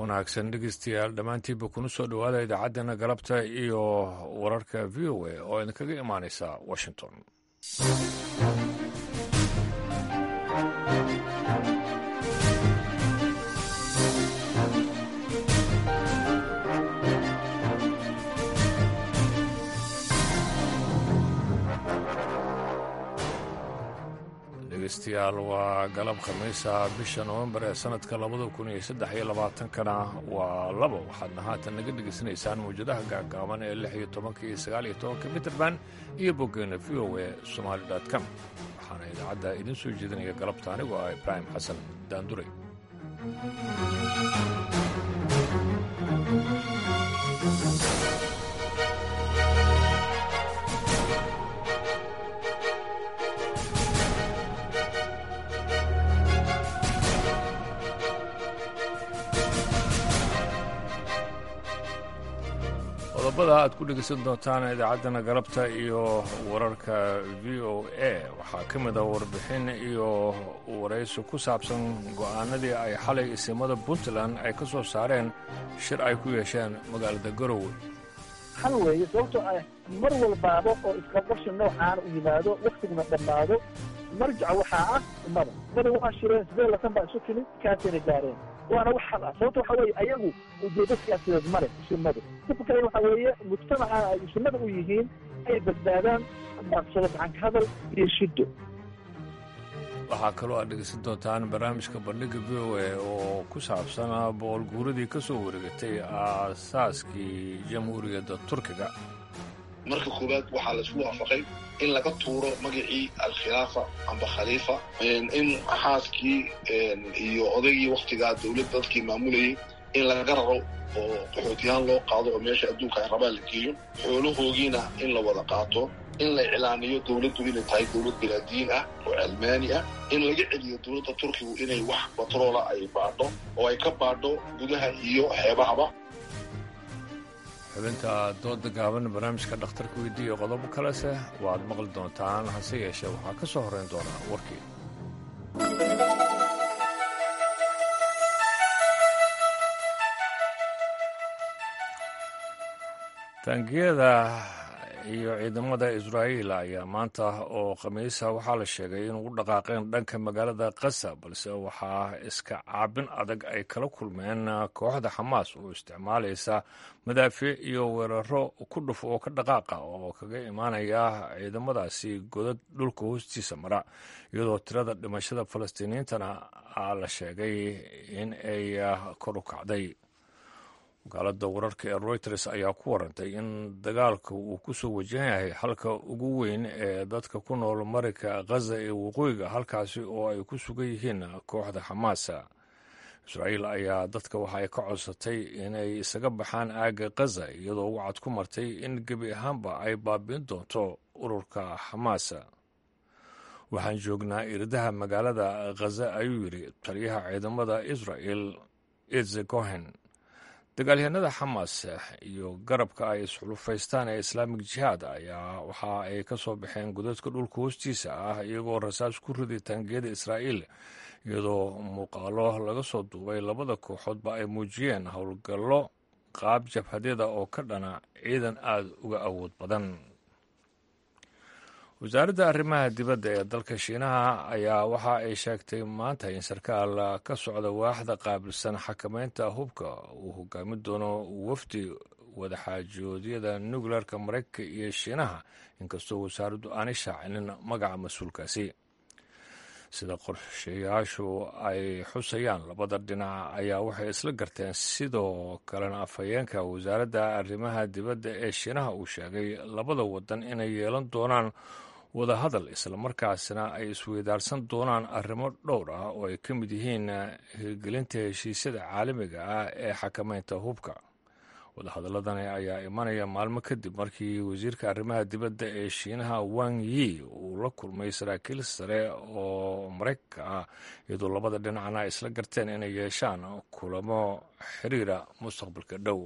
wanaagsan dhegeystayaal dhammaantiinba kuna soo dhowaada idaacaddeenna galabta iyo wararka v o a oo idinkaga imaanaysa washington dhegeystayaal waa galab khamiisa bisha nowembar ee sanadka labada kun iyo saddex iyo labaatankana waa labo waxaadna haatan naga dhegaysanaysaan mawjadaha gaagaaban ee lix iyo tobanka iyo sagaal iyo tobanka mitrband iyo boggeena v o e somaali com waxaana idaacadda idiin soo jeedinaya galabta anigoo ah ibraahim xasan daandure qodobada aad ku dhegeysan doontaan idaacaddana galabta iyo wararka v o a waxaa ka mid a warbixin iyo waraysi ku saabsan go'aanadii ay xalay isimada puntland ay ka soo saareen shir ay ku yeesheen magaalada garowe hal weeye sababtoo ah mar walbaaba oo isqabqabshi noocaan u yimaado waktiguna dhammaado marjaca waxaa ah ummada ummada waa shireen sidee lasan baa isu timid kaasayna gaareen waana wax xal ah sababta waxa weeye ayagu ujeedo siyaasadeed male sunnadu dadka kalena waxa weeye mujtamaca ay sunnada u yihiin ay badbaadaan maqsado gacanka hadal iyo shiddo waxaa kaloo aad dhegeysan doontaan barnaamijka bandhiga v o a oo ku saabsan boqol guuradii ka soo wareegatay aasaaskii jamhuuriyadda turkiga marka koowaad waxaa la isku waafaqay in laga tuuro magacii alkhilaafa amba khaliifa in xaaskii iyo odaygii waktigaa dowladda dadkii maamulayay in laga raro oo qaxootiyahaan loo qaado oo meesha adduunka ay rabaan la geeyo xoolahoogiina in la wada qaato in la iclaaniyo dowladdu inay tahay dowlad bilaadiin ah oo cilmaani ah in laga celiyo dowladda turkigu inay wax batroola ay baadho oo ay ka baadho gudaha iyo xeebahaba xubinta dooda gaaban barnaamijka dhakhtarka weydii iyo qodobo kalese waad maqli doontaan hase yeeshee waxaa ka soo horrayn doonaa warkii taangiyada iyo ciidamada israa'iil ayaa maanta oo khamiisa waxaa la sheegay in ugu dhaqaaqeen dhanka magaalada kasa balse waxaa iska caabin adag ay kala kulmeen kooxda xamaas oo isticmaalaysa madaafiic iyo weeraro ku dhuf oo ka dhaqaaqa oo kaga imaanaya ciidamadaasi godad dhulka hoostiisa mara iyadoo tirada dhimashada falastiiniyiintana la sheegay in ay kor u kacday wakaalada wararka ee reuters ayaa ku warantay in dagaalka uu ku soo wajahan yahay halka ugu weyn ee dadka ku nool marayka khaza ee waqooyiga halkaasi oo ay ku sugan yihiin kooxda xamaasa israa'iil ayaa dadka waxa ay ka codsatay inay isaga baxaan aagga khaza iyadoo wacad ku martay in gebi ahaanba ay baabiin doonto ururka xamaasa waxaan joognaa irdaha magaalada khaza ayuu yidhi taliyaha ciidamada israa'el itze cohen dagaalyahanada xamaas iyo garabka ay isxulufaystaan ee islaamik jihaad ayaa waxa ay ka soo baxeen godadka dhulka hoostiisa ah iyagoo rasaas ku riday taangiyada israa'iil iyadoo muuqaalo laga soo duubay labada kooxoodba ay muujiyeen howlgallo qaab jabhadyada oo ka dhana ciidan aada uga awood badan wasaaradda arrimaha dibadda ee dalka shiinaha ayaa waxa ay sheegtay maanta in sarkaal ka socda waaxda qaabilsan xakamaynta hubka uu hogaami doono wafdi wadaxaajoodyada nukleerka maraykanka iyo shiinaha inkastoo wasaaraddu aanay shaacinin magaca mas-uulkaasi sida qorshayaashu ay xusayaan labada dhinac ayaa waxay isla garteen sidoo kalena afhayeenka wasaaradda arrimaha dibadda ee shiinaha uu sheegay labada wadan inay yeelan doonaan wadahadal islamarkaasna ay isweydaarsan doonaan arrimo dhowr ah oo ay ka mid yihiin hirgelinta heshiisyada caalamiga ah ee xakamaynta hubka wadahadaladani ayaa imanaya maalmo kadib markii wasiirka arrimaha dibadda ee shiinaha wang yi uu la kulmay saraakiil sare oo maraykanka ah iyadoo labada dhinacna isla garteen inay yeeshaan kulamo xiriira mustaqbalka dhow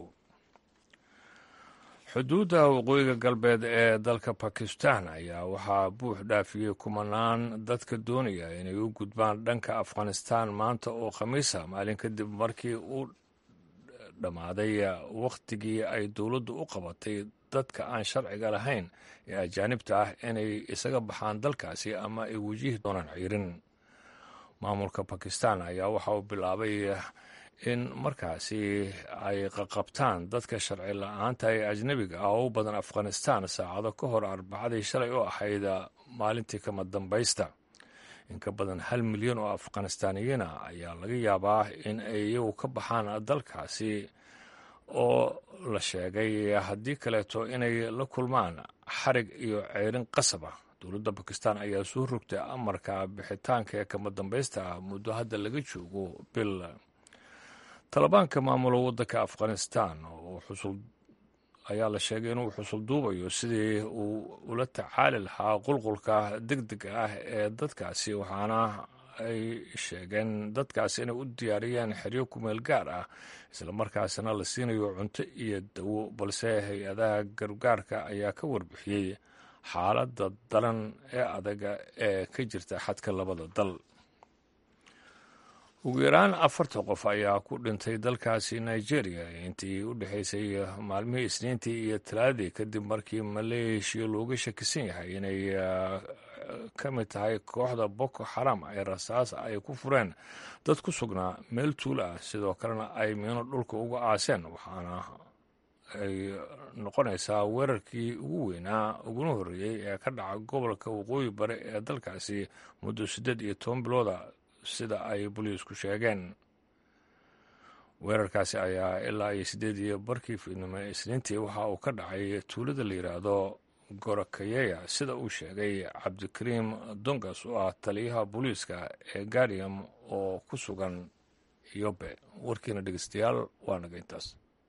xuduudda waqooyiga galbeed ee dalka bakistan ayaa waxaa buux dhaafiyey kumanaan dadka doonaya inay u gudbaan dhanka afghanistan maanta oo khamiisa maalin kadib markii uu dhammaaday wakhtigii ay dowladdu u qabatay dadka aan sharciga lahayn ee ajaanibta ah inay isaga baxaan dalkaasi ama ay wajihi doonaan ciirin maamulka bakistan ayaa waxa uu bilaabay in markaasi ay qaqabtaan dadka sharci la-aanta ee ajnebiga ah oo u badan afghanistan saacado ka hor arbacadii shalay u ahayd maalintii kama dambaysta in ka badan hal milyan oo afghanistaaniyiina ayaa laga yaabaa in ay iyagu ka baxaan dalkaasi oo la sheegay haddii kaleeto inay la kulmaan xarig iyo ceerin qasab ah dowladda bakistan ayaa soo rogtay amarka bixitaanka ee kama dambaysta ah muddo hadda laga joogo bil talibaanka maamulo waddanka afghanistan oo xusul ayaa la sheegay inuu xusul duubayo sidii uu ula tacaali lahaa qulqulka deg dega ah ee dadkaasi waxaana ay sheegeen dadkaasi inay u diyaariyeen xeryo kumeel gaar ah islamarkaasina la siinayo cunto iyo dawo balse hay-adaha gargaarka ayaa ka warbixiyey xaaladda dalan ee adaga ee ka jirta xadka labada dal ugu yaraan afartan qof ayaa ku dhintay dalkaasi nigeria intii u dhexaysay maalmihii isniintii iyo talaadii kadib markii maleeshiya looga shakisan yahay inay ka mid tahay kooxda boko xaram ay rasaas ay ku fureen dad ku sugnaa meel tuulo ah sidoo kalena ay miino dhulka uga aaseen waxaana ay noqonaysaa weerarkii ugu weynaa uguna horreeyey ee ka dhaca gobolka waqooyi bare ee dalkaasi muddo siddeed iyo toban bilooda sida ay boliisku sheegeen weerarkaasi ayaa ilaa iyo siddeed iyo barkii fiidnimo isniintii waxa uu ka dhacay tuulada la yidhaahdo gorakayeya sida uu sheegay cabdikariim dongas oo ah taliyaha booliiska ee gariam oo ku sugan yobe warkiina dhegeystayaal waa naga intaas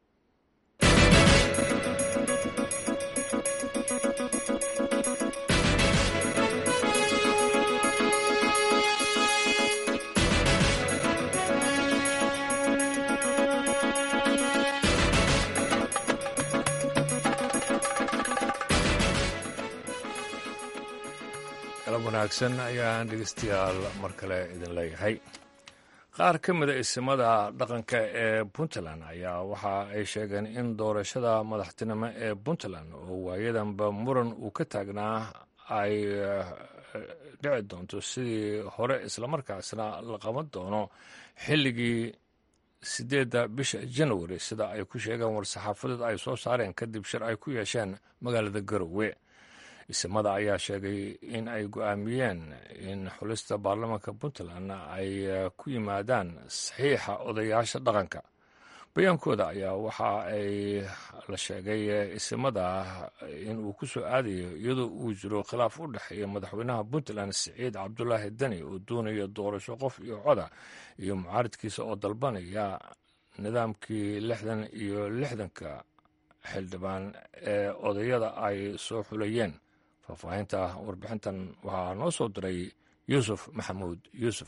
galab wanaagsan ayaan dhegeystayaal mar kale idin leeyahay qaar ka mida isimada dhaqanka ee puntland ayaa waxa ay sheegeen in doorashada madaxtinimo ee puntland oo waayadanba muran uu ka taagnaa ay dhici doonto sidii hore islamarkaasna la qaban doono xilligii sideedda bisha januari sida ay ku sheegeen war-saxaafadeed ay soo saareen kadib shir ay ku yeesheen magaalada garowe isimada ayaa sheegay in ay go-aamiyeen in xulista baarlamaanka puntland ay ku yimaadaan saxiixa odayaasha dhaqanka bayaankooda ayaa waxa ay la sheegay isimada in uu ku soo aadayo iyadoo uu jiro khilaaf u dhexeeya madaxweynaha puntland siciid cabdulaahi deni oo doonaya doorasho qof iyo coda iyo mucaaridkiisa oo dalbanaya nidaamkii lixdan iyo lixdanka xildhibaan ee odayada ay soo xulayeen faahfaahinta warbixintan waxaa noo soo diray yuusuf maxamuud yuusuf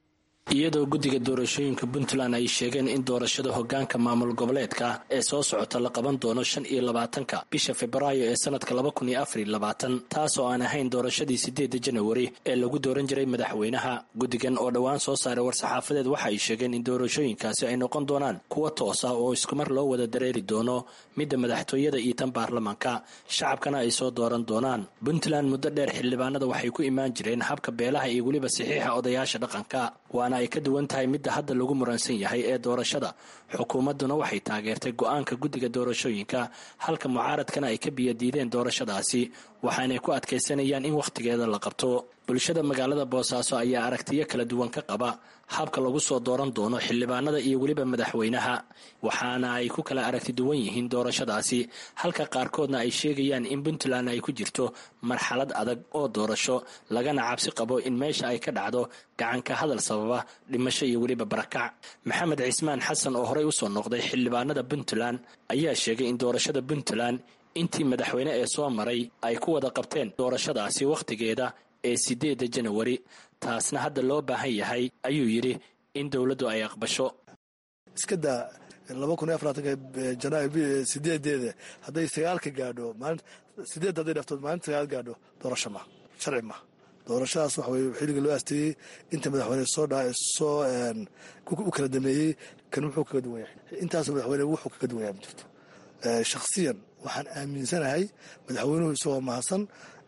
iyadoo guddiga doorashooyinka puntland ay sheegeen in doorashada hogaanka maamul goboleedka ee soo socota la qaban doono shan iyo labaatanka bisha februaayo ee sanadka laba kun iyo afar iyo labaatan taas oo aan ahayn doorashadii sideedda janawari ee lagu dooran jiray madaxweynaha guddigan oo dhowaan soo saaray war-saxaafadeed waxa ay sheegeen in doorashooyinkaasi ay noqon doonaan kuwa toos ah oo iskumar loo wada dareeri doono midda madaxtooyada iyo tan baarlamaanka shacabkana ay soo dooran doonaan puntland muddo dheer xildhibaanada waxay ku imaan jireen habka beelaha iyo weliba saxiixa odayaasha dhaqanka waana ay ka duwan tahay midda hadda lagu muransan yahay ee doorashada xukuumadduna waxay taageertay go-aanka guddiga doorashooyinka halka mucaaradkana ay ka biyadiideen doorashadaasi waxaanay ku adkaysanayaan in wakhtigeeda la qabto bulshada magaalada boosaaso ayaa aragtiyo kala duwan ka qaba habka lagu soo dooran doono xildhibaanada iyo weliba madaxweynaha waxaana ay ku kala aragti duwan yihiin doorashadaasi halka qaarkoodna ay sheegayaan in puntland ay ku jirto marxalad adag oo doorasho lagana cabsi qabo in meesha ay ka dhacdo gacanka hadal sababa dhimasho iyo weliba barakac maxamed cismaan xasan oo horey usoo noqday xildhibaanada puntland ayaa sheegay in doorashada puntland intii madaxweyne ee soo maray ay ku wada qabteen doorashadaasi wakhtigeeda ee sideedda janawari taasna hadda loo baahan yahay ayuu yidhi in dowladdu ay aqbasho iska daa laba kun iyo afaraatanka janaayo sideedeeda hadday sagaalka gaadho sideedda hadday dhafto maalinta sagaal gaadho doorasho ma sharci ma doorashadaas waxa weye xilliga loo aasteeyey inta madaxweyne soo dhaa soo u kala dameeyey kan wuxuu kaga duwan yahay intaasoo madaxweyne wuxuu kaga duwan yahay ma jirto shakhsiyan waxaan aaminsanahay madaxweynuhu isagoo mahadsan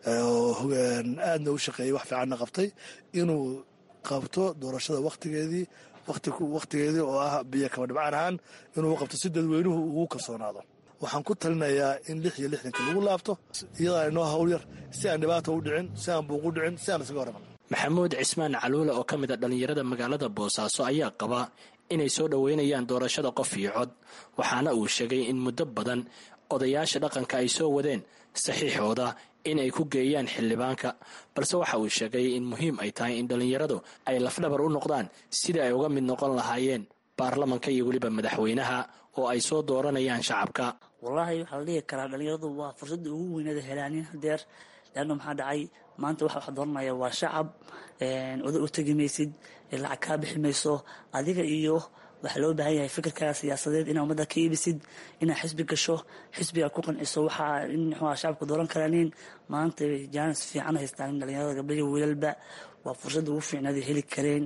aadna u shaqeeyey wax fiicanna qabtay inuu qabto doorashada wakhtigeedii wakhtigeedii oo ah biyo kaba dhibcaan ahaan inuu qabto si dadweynuhu ugu kalsoonaado waxaan ku talinayaa in lix iyo lixdanka lagu laabto iyadaa inoo hawl yar si aan dhibaata u dhicin si aan buuq u dhicin si aan isaga horman maxamuud cismaan caluule oo ka mid a dhallinyarada magaalada boosaaso ayaa qaba inay soo dhoweynayaan doorashada qof iyo cod waxaana uu sheegay in muddo badan odayaasha dhaqanka ay soo wadeen saxiixooda in ay ku geeyaan xildhibaanka balse waxa uu sheegay in muhiim ay tahay in dhallinyaradu ay lafdhabar u noqdaan sidai ay uga mid noqon lahaayeen baarlamanka iyo weliba madaxweynaha oo ay soo dooranayaan shacabka wallaahi waxaa la dhihi karaa dhallinyaradu waa fursadda ugu weyneeda helaanin hadeer leanna maxaa dhacay maanta waxa wax dooranaya waa shacab oda u tegi maysid lacag kaa bixi mayso adiga iyo waxaa loo baahan yahay fikirkaaga siyaasadeed inaa ummadda ka iibisid inaa xisbi gasho xisbiga ku qanciso waxaa in muxuuha shacabka dooran karaanin maanta jaanis fiican haystaan in dhalinyarada gabdhayo wiilalba waa fursadda ugu fiicnaad heli kareen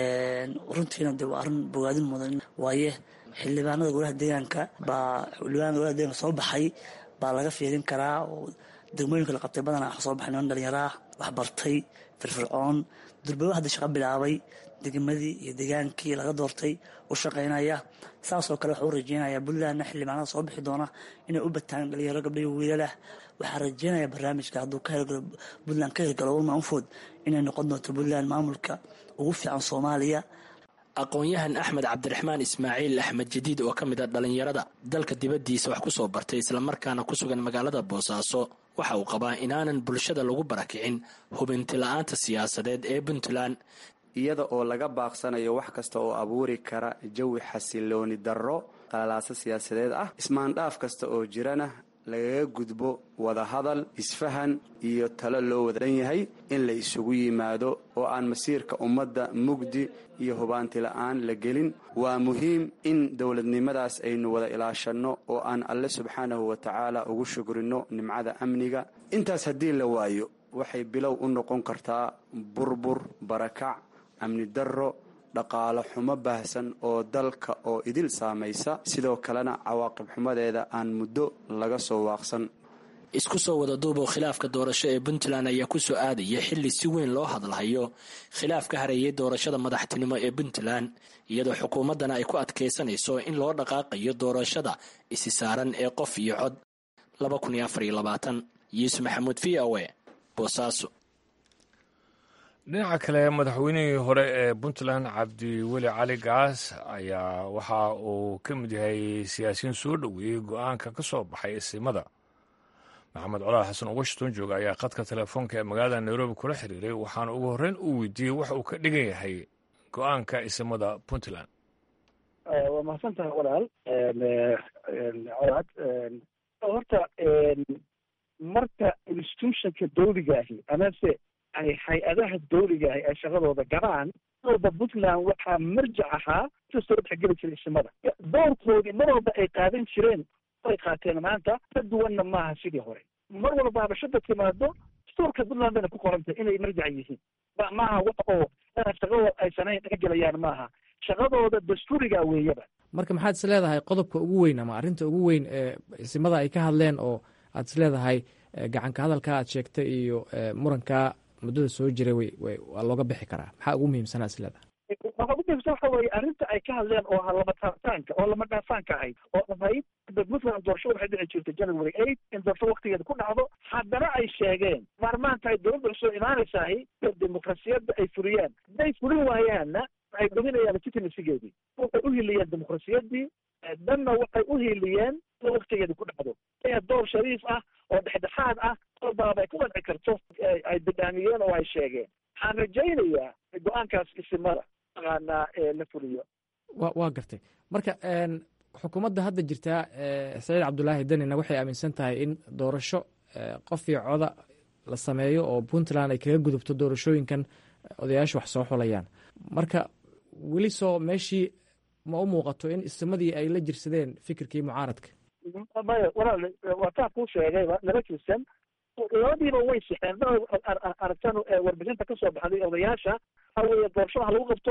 runtiina dee waa arrin bogaadin mudan waaye xildhibaanada golaha deegaanka baa xildhibaanada golaha deegaanka soo baxay baa laga fiirin karaa oo degmooyinka la qabtay badanaa wax soo baxay niman dhalinyaraa wax bartay firfircoon durbaba hadda shaqo bilaabay degmadii iyo degaankii laga doortay u shaqaynaya saasoo kale waxaa u rajeynaya puntlandna xildhibaanada soo bixi doona inay u bataan dhalinyaro gabdhayo wiilalah waxaa rajeynaya barnaamijka hadduu ka hirgalo puntland ka hirgalo walma unfood inay noqon doonto puntland maamulka ugu fiican soomaaliya aqoon-yahan axmed cabdiraxmaan ismaaciil axmed jadiid oo ka mid a dhallinyarada dalka dibaddiisa wax ku soo bartay islamarkaana ku sugan magaalada boosaaso waxa uu qabaa inaanan bulshada lagu barakicin hubinti la-aanta siyaasadeed ee puntland iyada oo laga baaqsanayo wax kasta oo abuuri kara jawi xasilooni darro qalalaaso siyaasadeed ah ismaandhaaf kasta oo jirana lagaga gudbo wadahadal isfahan iyo talo loo wada dhan yahay in la isugu yimaado oo aan masiirka ummadda mugdi iyo hubaanti la-aan la gelin waa muhiim in dowladnimadaas aynu wada ilaashanno oo aan alle subxaanahu wa tacaala ugu shukrinno nimcada amniga intaas haddii la waayo waxay bilow u noqon kartaa burbur barakac amni darro dhaqaalo xumo baahsan oo dalka oo idil saamaysa sidoo kalena cawaaqib xumadeeda aan muddo laga soo waaqsan isku soo wada duuboo khilaafka doorasho ee puntland ayaa ku soo aadaya xilli si weyn loo hadlahayo khilaaf ka hareeyay doorashada madaxtinimo ee puntland iyadoo xukuumaddana ay ku adkaysanayso in loo dhaqaaqayo doorashada isi saaran ee qof iyo cod yuusuf maxamuud v o e boosaaso dhinaca kale madaxweynihii hore ee puntland cabdiweli cali gaas ayaa waxa uu ka mid yahay siyaasiyiin soo dhoweeyey go-aanka ka soo baxay isimada maxamed colaal xasan oo washington jooga ayaa khadka telefoonka ee magaalada nairobi kula xiriiray waxaana ugu horreyn uu weydiiyey waxa uu ka dhigan yahay go-aanka isimada puntland waa mahadsan tahay walaal colaad horta marka institutionka dawligaahi amase ay hay-adaha dawligaahi ay shaqadooda galaan walba puntland waxaa marjac ahaa kastoo dhexgeli jiray isimada doorkoodii mar walba ay qaadan jireen ay qaateen maanta ka duwanna maaha sidii hore mar walba habashada timaado dastuurka puntland bayna ku qorantay inay marjac yihiin maaha wax oo shaqadooda ay sanayn dhexgelayaan maaha shaqadooda dastuuriga weeyaba marka maxaad is leedahay qodobka ugu weyn ama arrinta ugu weyn ee isimada ay ka hadleen oo aad is leedahay gacanka hadalka aad sheegtay iyo muranka muddada soo jiray way waa looga bixi karaa maxaa ugu muhiimsanaa is leedahay waxa ugu muhiimsan waxa weeye arrinta ay ka hadleen oo ahaa lama taabtaanka oo lama dhaafaanka ahayd oo ahayd puntland doorasho waxay dhici jirtay january eight in doorasho waktigeeda ku dhacdo haddana ay sheegeen maarmaanta ay dowladda cusub imaanaysahay dimuqrasiyadda ay fuliyaan hadday fulin waayaanna waxay dhuminayaan legitimacygeedii waxay u hiliyeen dimuqrasiyaddii danna waxay u hiliyeen in waktigeeda ku dhacdo door shariif ah oo dhexdhexaad ah kolbaaba ay ku qanci karto ay bidhaamiyeen oo ay sheegeen waxaan rajaynayaa go-aankaas isimada taqaanaa la fuliyo wa waa gartay marka xukuumadda hadda jirtaa saciid cabdulaahi danina waxay aaminsan tahay in doorasho qof iyo coda la sameeyo oo puntland ay kaga gudubto doorashooyinkan odayaasha wax soo xulayaan marka weli soo meeshii ma u muuqato in isimadii ay la jirsadeen fikirkii mucaaradka maya walaal waa taa kuu sheegayba laba jirsan labadiiba way sixeen aragtan warbixinta ka soo baxday odayaasha waxa weeye doorashada ha lagu qabto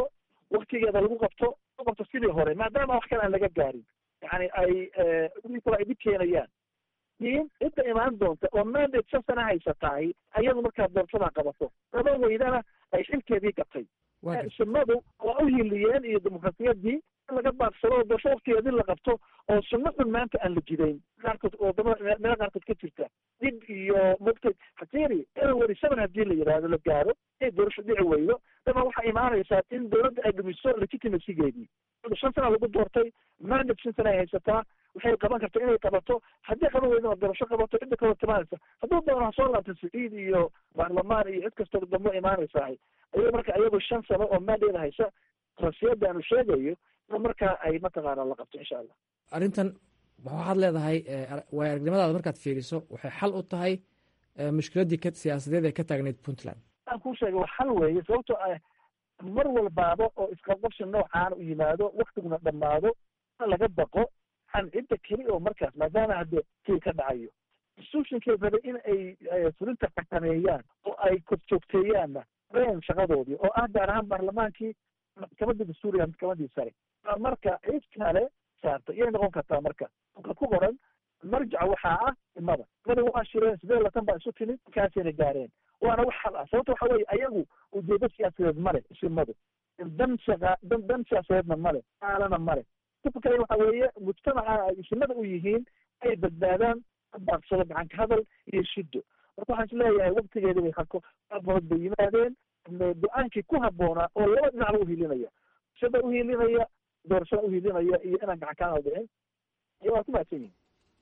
waktigeeda lagu qabto lagu qabto sidii hore maadaama wax kale aan laga gaarin yani ay kale ay dhib keenayaan in cidda imaan doonta oo mandate shan sana haysatahay ayadu markaa doorashada qabato laba weydana ay xilkeedii gatay sunnadu waa u hiliyeen iyo dimuqraasiyadii in laga baaqsado oo doorasho waktigeedii la qabto oo sunno xun maanta aan la jidayn qaarkood wadamada meelo qaarkood ka jirta dib iyo mogtay hatiri january seven haddii la yidhaahdo la gaaro inay doorasho dhici weydo daba waxaa imaanaysaa in dowladda ay dhumiso legitimacygeedii shan sana lagu doortay mandate shan sana ay haysataa waxay qaban karta inay qabato haddii qaban weyda oo doorasho qabato cidda kaloo timaanaysa hadduu doono ha soo laabta saciid iyo baarlamaan iyo cid kastoo dambo imaanaysahay ayago marka ayagu shan sano oo mandate haysa rasiyada aanu sheegayo in markaa ay mataqaana la qabto insha allah arrintan waxaad leedahay waay aragnimadaada markaad fiiriso waxay xal u tahay mushkiladdii ka siyaasadeed ee ka taagneyd puntland aan kuu sheegay waa xal weeye sababtoo ah mar walbaaba oo isqabqabsi noocaan u yimaado waktiguna dhammaado laga baqo an cidda keli oo markaas maadaama hadde kii ka dhacayo institutionkay rabay in ay fulinta xakameeyaan oo ay korjoogteeyaanna reen shaqadoodii oo ah gaar ahaan baarlamaankii maxkamadda dastuuriga maxkamadii sare marka cid kale saarta iyay noqon kartaa marka ka ku qoran marjaca waxaa ah imada imada waa shireen sidee latan baa isu timid markaasayna gaareen waana wax xal ah sababta waxa weye ayagu ujeedo siyaasadeed male isimadu dan shaqa dan dan siyaasadeedna male aalana male kale waxa weeye mujtamaca ay isimada u yihiin ay badbaadaan baaqsado gacanka hadal iyo shiddo marka waxaan isleeyahay waktigeeda way hako abood bay yimaadeen go-aankii ku habboonaa oo laba dhinacba uhilinaya shada uhilinaya doorashada uhilinaya iyo inaan gacan kaan dhicin iyo waa ku mahadsan yihin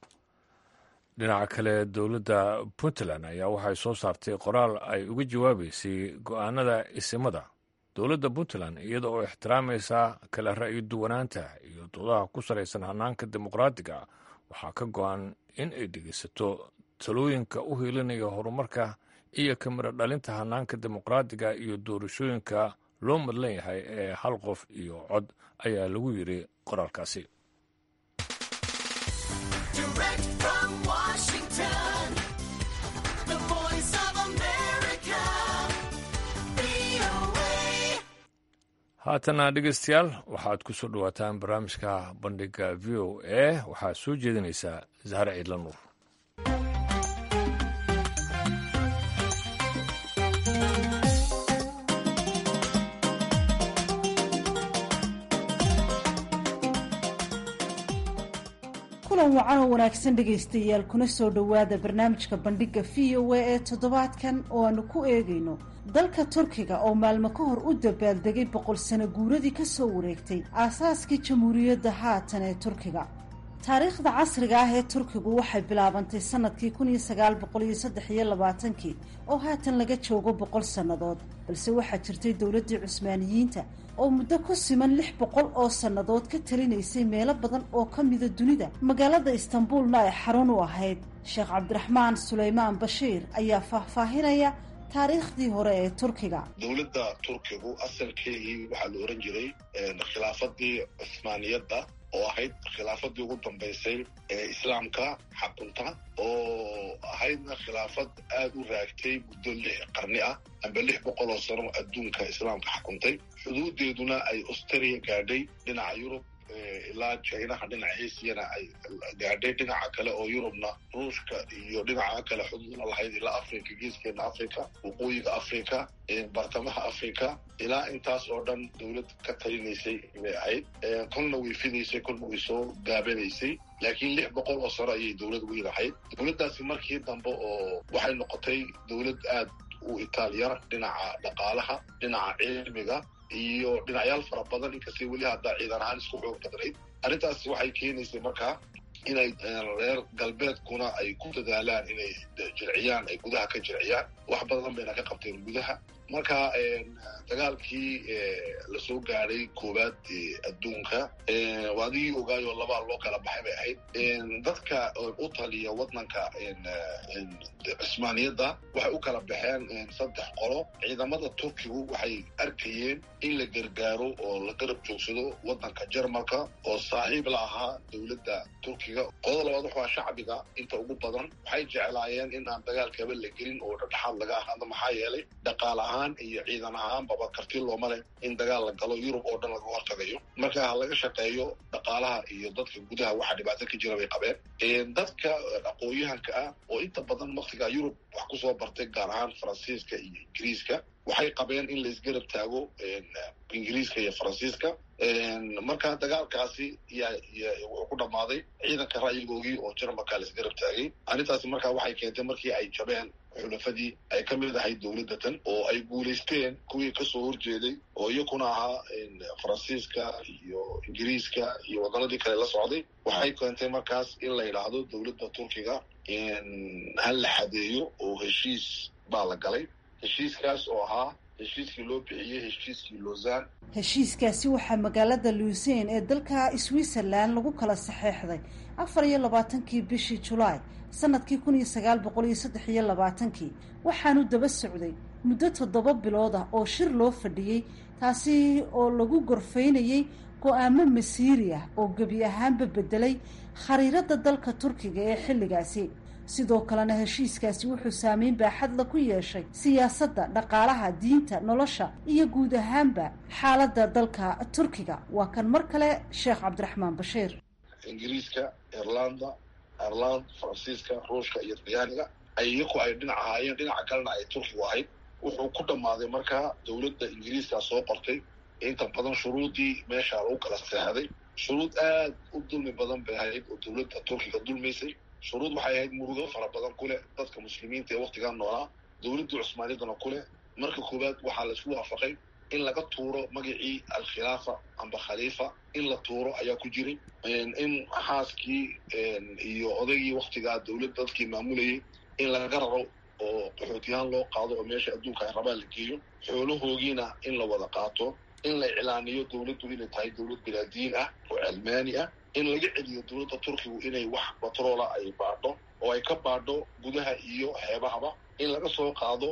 dhinaca kale dowladda puntland ayaa waxay soo saartay qoraal ay uga jawaabeysay go-aanada isimada dowladda puntland iyada oo ixtiraamaysa kala ra'yi duwanaanta iyo doodaha ku salaysan hanaanka dimuqraadiga waxaa ka go-an in ay dhegeysato talooyinka u hiilinaya horumarka iyo kamiro dhalinta hanaanka dimuqraadiga iyo doorashooyinka loo madlan yahay ee hal qof iyo cod ayaa lagu yiri qoraalkaasi haatana dhegeystayaal waxaad ku soo dhowaataan barnaamijka bandhiga v o a waxaa soo jeedinaysaa zahre ciidla nuur kulan wacan oo wanaagsan dhegaystayaal kuna soo dhowaada barnaamijka bandhiga v o a ee toddobaadkan oo aanu ku eegayno dalka turkiga oo maalmo ka hor u dabaaldegay boqol sano guuradii ka soo wareegtay aasaaskii jamhuuriyadda haatan ee turkiga taariikhda casriga ah ee turkigu waxay bilaabantay sanadkii kun iyo sagaal boqol iyo saddex iyo labaatankii oo haatan laga joogo boqol sannadood balse waxaa jirtay dowladdii cusmaaniyiinta oo muddo ku siman lix boqol oo sannadood ka talinaysay meelo badan oo ka mida dunida magaalada istanbuulna ay xarun u ahayd sheekh cabdiraxmaan suleymaan bashiir ayaa faahfaahinaya taariikhdii hore ee turkiga dowladda turkigu asalkeegii waxaa la ohan jiray khilaafadii cusmaaniyadda oo ahayd khilaafadii ugu dambaysay ee islaamka xakunta oo ahaydna khilaafad aada u raagtay muddo lix qarni ah amba lix boqol oo sano adduunka islaamka xakuntay xuduudeeduna ay australia gaadhay dhinaca yurub ilaa jinaha dhinaca asiana ay gaadhay dhinaca kale oo yurubna ruushka iyo dhinaca kale xuduudna lahayd ilaa africa geeskeena africa waqooyiga africa bartamaha africa ilaa intaas oo dhan dowlad ka talinaysay bay ahayd kolna way fidaysay kolna way soo gaabanaysay laakiin lix boqol oo sano ayay dowlad weyn ahayd dowladdaasi markii dambe oo waxay noqotay dowlad aad u itaalyar dhinaca dhaqaalaha dhinaca cilmiga iyo dhinacyaal fara badan inkastay weli haddaa ciidan ahaan isku xoog badnayd arrintaas waxay keenaysay markaa inay reer galbeedkuna ay ku dadaalaan inay jirciyaan ay gudaha ka jirciyaan wax badan bayna ka qabteen gudaha marka dagaalkii lasoo gaadhay koowaad adduunka adigii ogaayoo labaa loo kala baxay bay ahayd dadka u taliya waddanka cusmaaniyadda waxay u kala baxeen saddex qolo ciidamada turkigu waxay arkayeen in la gargaaro oo la garab joogsado waddanka jarmalka oo saaxiib la ahaa dowladda turkiga qolada labaad waxaa shacbiga inta ugu badan waxay jeclaayeen in aan dagaalkaba la gelin oo dhexdhexaad laga ahaado maxaa yeelay dhaqaal ahaan ahaan iyo ciidan ahaanbaba karti looma leh in dagaal la galo yurub oo dhan laga hortagayo marka ha laga shaqeeyo dhaqaalaha iyo dadka gudaha waxa dhibaato ka jira bay qabeen dadka aqoon-yahanka ah oo inta badan waktigaa yurub wax kusoo bartay gaar ahaan faransiiska iyo ingiriiska waxay qabeen in laisgarab taago ingiriiska iyo faransiiska marka dagaalkaasi wuxuu ku dhammaaday ciidanka ra'yigoogii oo jarmalka laisgarab taagay arrintaasi markaa waxay keentay markii ay jabeen xulafadii ay ka mid ahayd dowladatan oo ay guulaysteen kuwii kasoo horjeeday oo iyakuna ahaa faransiiska iyo ingiriiska iyo waddanadii kale la socday waxay keentay markaas in la yidhaahdo dowladda turkiga ha la xadeeyo oo heshiis baa la galay heshiiskaas oo ahaa heshiiskii loo bixiyey heshiiskii lausanne heshiiskaasi waxaa magaalada luuseyn ee dalka switzerland lagu kala saxeexday afar iyo labaatankii bishii julaay sanadkii kun iyo sagaal boqol iyo saddex iyo labaatankii waxaanu daba socday muddo toddoba bilood ah oo shir loo fadhiyey taasi oo lagu gorfaynayey go-aamo masiiri ah oo gebi ahaanba bedelay khariirada dalka turkiga ee xilligaasi sidoo kalena heshiiskaasi wuxuu saameyn baaxadla ku yeeshay siyaasadda dhaqaalaha diinta nolosha iyo guud ahaanba xaaladda dalka turkiga waa kan mar kale sheekh cabdiraxmaan bashiir ingiriiska irlanda ireland faransiiska ruushka iyo talyaaniga ay iyaku ay dhinac ahaayeen dhinaca kalena ay turkigu ahayd wuxuu ku dhammaaday markaa dowladda ingiriiska soo qortay inta badan shuruudii meesha lagu kala seexday shuruud aad u dulmi badan bay ahayd oo dowladda turkiga dulmaysay shuruud waxay ahayd murugo fara badan ku leh dadka muslimiinta ee waktigan noolaa dowladdii cusmaaniyadana ku leh marka koowaad waxaa laisku waafaqay in laga tuuro magacii alkhilaafa amba khaliifa in la tuuro ayaa ku jiray in xaaskii iyo odaygii waktigaa dowladda dadkii maamulayay in laga raro oo qaxootiyahaan loo qaado oo meesha adduunka ay rabaan la geeyo xoolahoogiina in la wada qaato in la iclaaniyo dowladdu inay tahay dowlad bilaadiin ah oo cilmaani ah in laga celiyo dowladda turkigu inay wax batroola ay baadho oo ay ka baadho gudaha iyo xeebahaba in laga soo qaado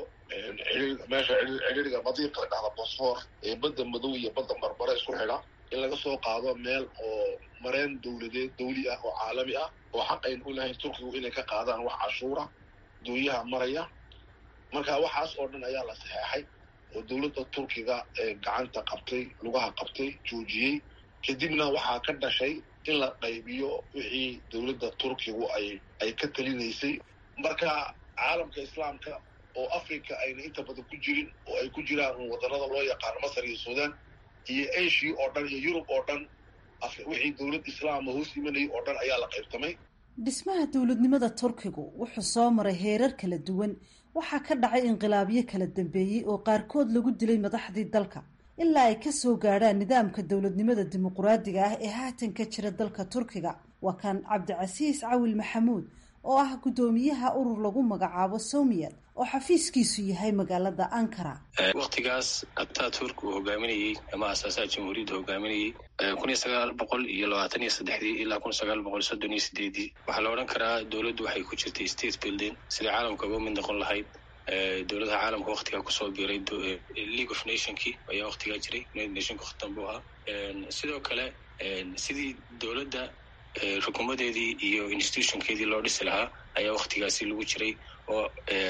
meesha cidhiriga madiiqa la dhahda bosfor ee badda madow iyo badda marbare isku xidha in laga soo qaado meel oo mareen dowladeed dawli ah oo caalami ah oo xaq ayn u lahayn turkigu inay ka qaadaan wax cashuura duunyaha maraya marka waxaas oo dhan ayaa la saxeexay oo dowladda turkiga gacanta qabtay lugaha qabtay joojiyey kadibna waxaa ka dhashay in la qaybiyo wixii dowladda turkigu ay ay ka talinaysay marka caalamka islaamka oo africa ayna inta badan ku jirin oo ay ku jiraan waddanada loo yaqaano masar iyo suudaan iyo asia oo dhan iyo yurub oo dhan wixii dowlad islaama hoos imanayay oo dhan ayaa la qaybtamay dhismaha dowladnimada turkigu wuxuu soo maray heerar kala duwan waxaa ka dhacay inqilaabyo kala dambeeyey oo qaarkood lagu dilay madaxdii dalka ilaa ay ka soo gaadhaan nidaamka dowladnimada dimuquraadiga ah ee haatan ka jira dalka turkiga waa kan cabdicasiis cawil maxamuud oo ah guddoomiyaha urur lagu magacaabo somiyad oo xafiiskiisu yahay magaalada ankara waktigaas ataturk uu hogaaminayey ama asaasaha jamhuuriyadda hogaaminayey kun iyo sagaal boqol iyo labaatan iyo saddexdii ilaa kun sagaal boqol soddon iyo sideedii waxaa la odhan karaa dowladdu waxay ku jirtay state building sidai caalamka uga mid noqon lahayd dowladaha caalamka waktigaa kusoo biiray league of nationkii ayaa waktigaa jiray united nationka wakti dambu ahaa sidoo kale sidii dowladda rukumadeedii iyo institutionkeedii loo dhisi lahaa ayaa waktigaasi lagu jiray oo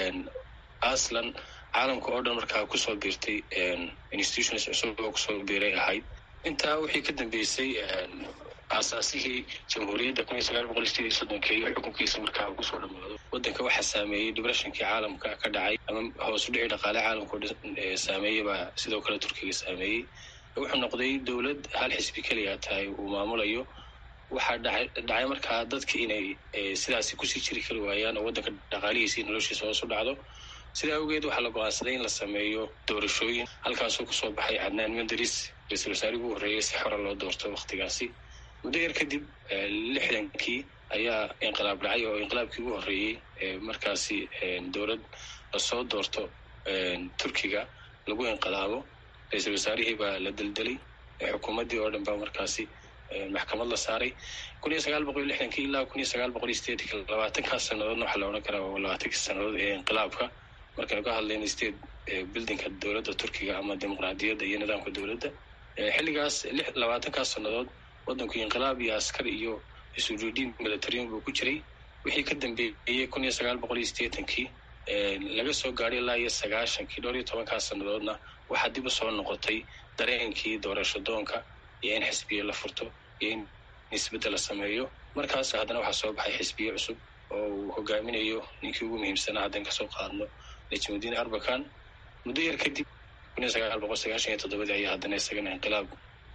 aslan caalamka oo dhan markaa kusoo biirtay institutions cusub oo kusoo biiray ahayd intaa wixii ka dambeysay aasaasihii jamhuuriyadda kun iyo sagaal boqol sideed iyo soddonka iyo xukunkiisa markaa kusoo dhamaado waddanka waxaa saameeyey depressionkii caalamka ka dhacay ama hoos u dhici dhaqaale caalamka o saameeyey baa sidoo kale turkiga saameeyey wuxuu noqday dowlad hal xisbi keliya tahay uu maamulayo waxaa dhacay dhacay markaa dadka inay sidaasi kusii jiri kari waayaan oo waddanka dhaqaalihiisa iyo noloshiisa hoos u dhacdo sidaa awgeed waxaa la go-aansaday in la sameeyo doorashooyin halkaasoo kusoo baxay cadnaan menderis ra-isul wasaarihii ugu horreeyay si xora loo doorto waktigaasi muddo yar kadib lixdankii ayaa inqilaab dhacay oo inqilaabkii ugu horreeyey markaasi dowlad lasoo doorto turkiga lagu inqilaabo ra-isul wasaarihii baa la deldelay xukuumaddii oo dhan baa markaasi maxkamad la saaray kun iyo sagaal boqol iyo lixdankii ilaa kun iyo sagaal boqol iyo sideetanki labaatankaas sannadoodna waxaa la odhan karaa waa labaatankii sannadood ee inqilaabka markaynu ka hadlayna state buildingka dowladda turkiga ama dimuqraadiyadda iyo nidaamka dowladda xilligaas labaatankaas sannadood waddanku inqilaab iyo askar iyo isujuudiin militariyan buu ku jiray wixii ka dambeeyey kun iyo sagaal boqol iyo sideetankii laga soo gaadhay ilaa iyo sagaashankii dhowr iyo tobankaa sannadoodna waxaa dib u soo noqotay dareenkii doorasho doonka iyo in xisbiya la furto iyo in isbeddel la sameeyo markaas haddana waxaa soo baxay xisbiye cusub oo uu hogaaminayo ninkii ugu muhiimsanaa haddan kasoo qaadno najmudiin arbakan muddo yar kadib kun iyo sagaal boqol sagaashan iyo toddobadii ayaa haddana isagana inqilaab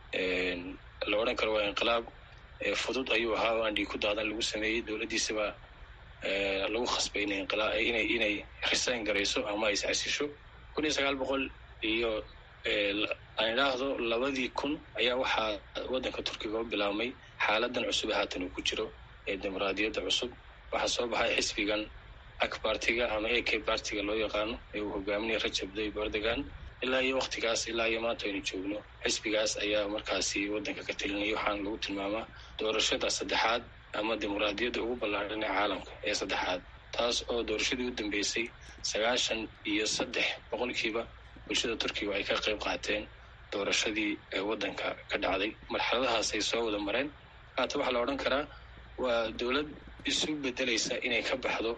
la odhan karo waa inqilaab fudud ayuu ahaa oo aan dhiig ku daadan lagu sameeyey dowladdiisaba lagu khasbay inay inqilaa inay inay resign garayso ama is casisho kun iyo sagaal boqol iyo aan idhaahdo labadii kun ayaa waxaa waddanka turkiga u bilaabmay xaaladan cusub ee haatan uu ku jiro ee dimuqraadiyadda cusub waxaa soo baxay xisbigan akbartiga ama a k bartiga loo yaqaano ee uu hogaaminaya rajab tayyib erdogan ilaa iyo waktigaas ilaa iyo maanta aynu joogno xisbigaas ayaa markaasi waddanka ka telinaya waxaana lagu tilmaamaa doorashada saddexaad ama dimuqraadiyadda ugu ballaadhan ee caalamka ee saddexaad taas oo doorashadii u dambeysay sagaashan iyo saddex boqolkiiba bulshada turkiga ay ka qayb qaateen doorashadii waddanka ka dhacday marxaladahaas ay soo wada mareen haata waxaa la odhan karaa waa dowlad isu bedelaysa inay ka baxdo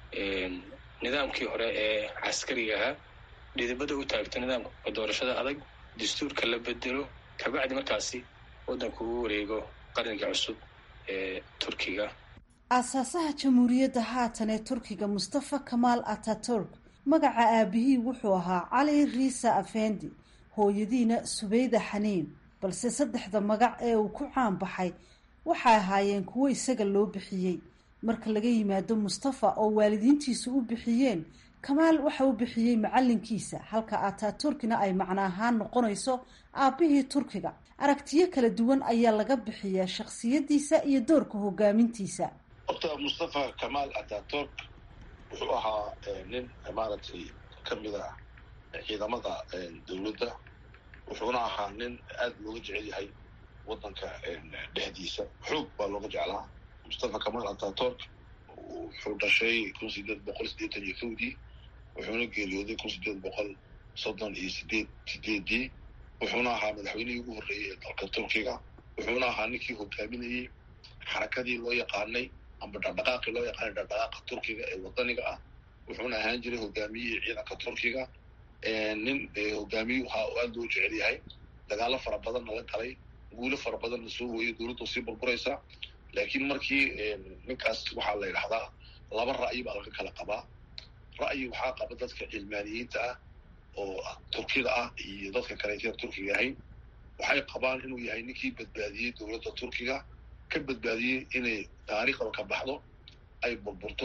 nidaamkii hore ee caskariga ahaa dhidibada u taagto nidaamka doorashada adag dastuurka la bedelo kabacdi markaasi waddanku uu wareego qarniga cusub ee turkiga aasaasaha jamhuuriyadda haatan ee turkiga mustafa kamaal ataturk magaca aabihii wuxuu ahaa cali riisa afendi hooyadiina subeyda xaniin balse saddexda magac ee uu ku caan baxay waxay ahaayeen kuwo isaga loo bixiyey marka laga yimaado mustafa oo waalidiintiisu u bixiyeen kamaal waxa u bixiyey macalinkiisa halka ataturkina ay macno ahaan noqonayso aabbihii turkiga aragtiyo kala duwan ayaa laga bixiyaa shakhsiyadiisa iyo doorka hogaamintiisa horta mustafa kamaal ataturk wuxuu ahaa nin maaragtay ka mid ah ciidamada dowladda wuxuuna ahaa nin aada looga jecel yahay waddanka dhexdiisa xoog baa looga jeclaa mustafa kamaal ataturk wuxuu dhashay kun sideed boqol siddeetan iyo kowdii wuxuuna geeriyooday kun sideed boqol soddon iyo sideed sideedii wuxuuna ahaa madaxweynihii ugu horreeyey ee dalka turkiga wuxuuna ahaa ninkii hogaaminayey xarakadii loo yaqaanay amba dhaqdhaqaaqii loo yaqaanay dhaqdhaqaaqa turkiga ee wadaniga ah wuxuuna ahaan jiray hogaamiyihii ciidanka turkiga nin hogaamiyu ahaa oo aada loo jecel yahay dagaalo fara badanna la galay guulo fara badanna soo hooyay dowladdu sii burburaysa laakiin markii ninkaas waxaa la yidhahdaa laba ra'yi baa laga kala qabaa ra'yi waxaa qaba dadka cilmaaniyiinta ah oo turkida ah iyo dadka kaleeteen turkiga ahayn waxay qabaan inuu yahay ninkii badbaadiyey dowladda turkiga ka badbaadiyey inay taariikhda ka baxdo ay burburto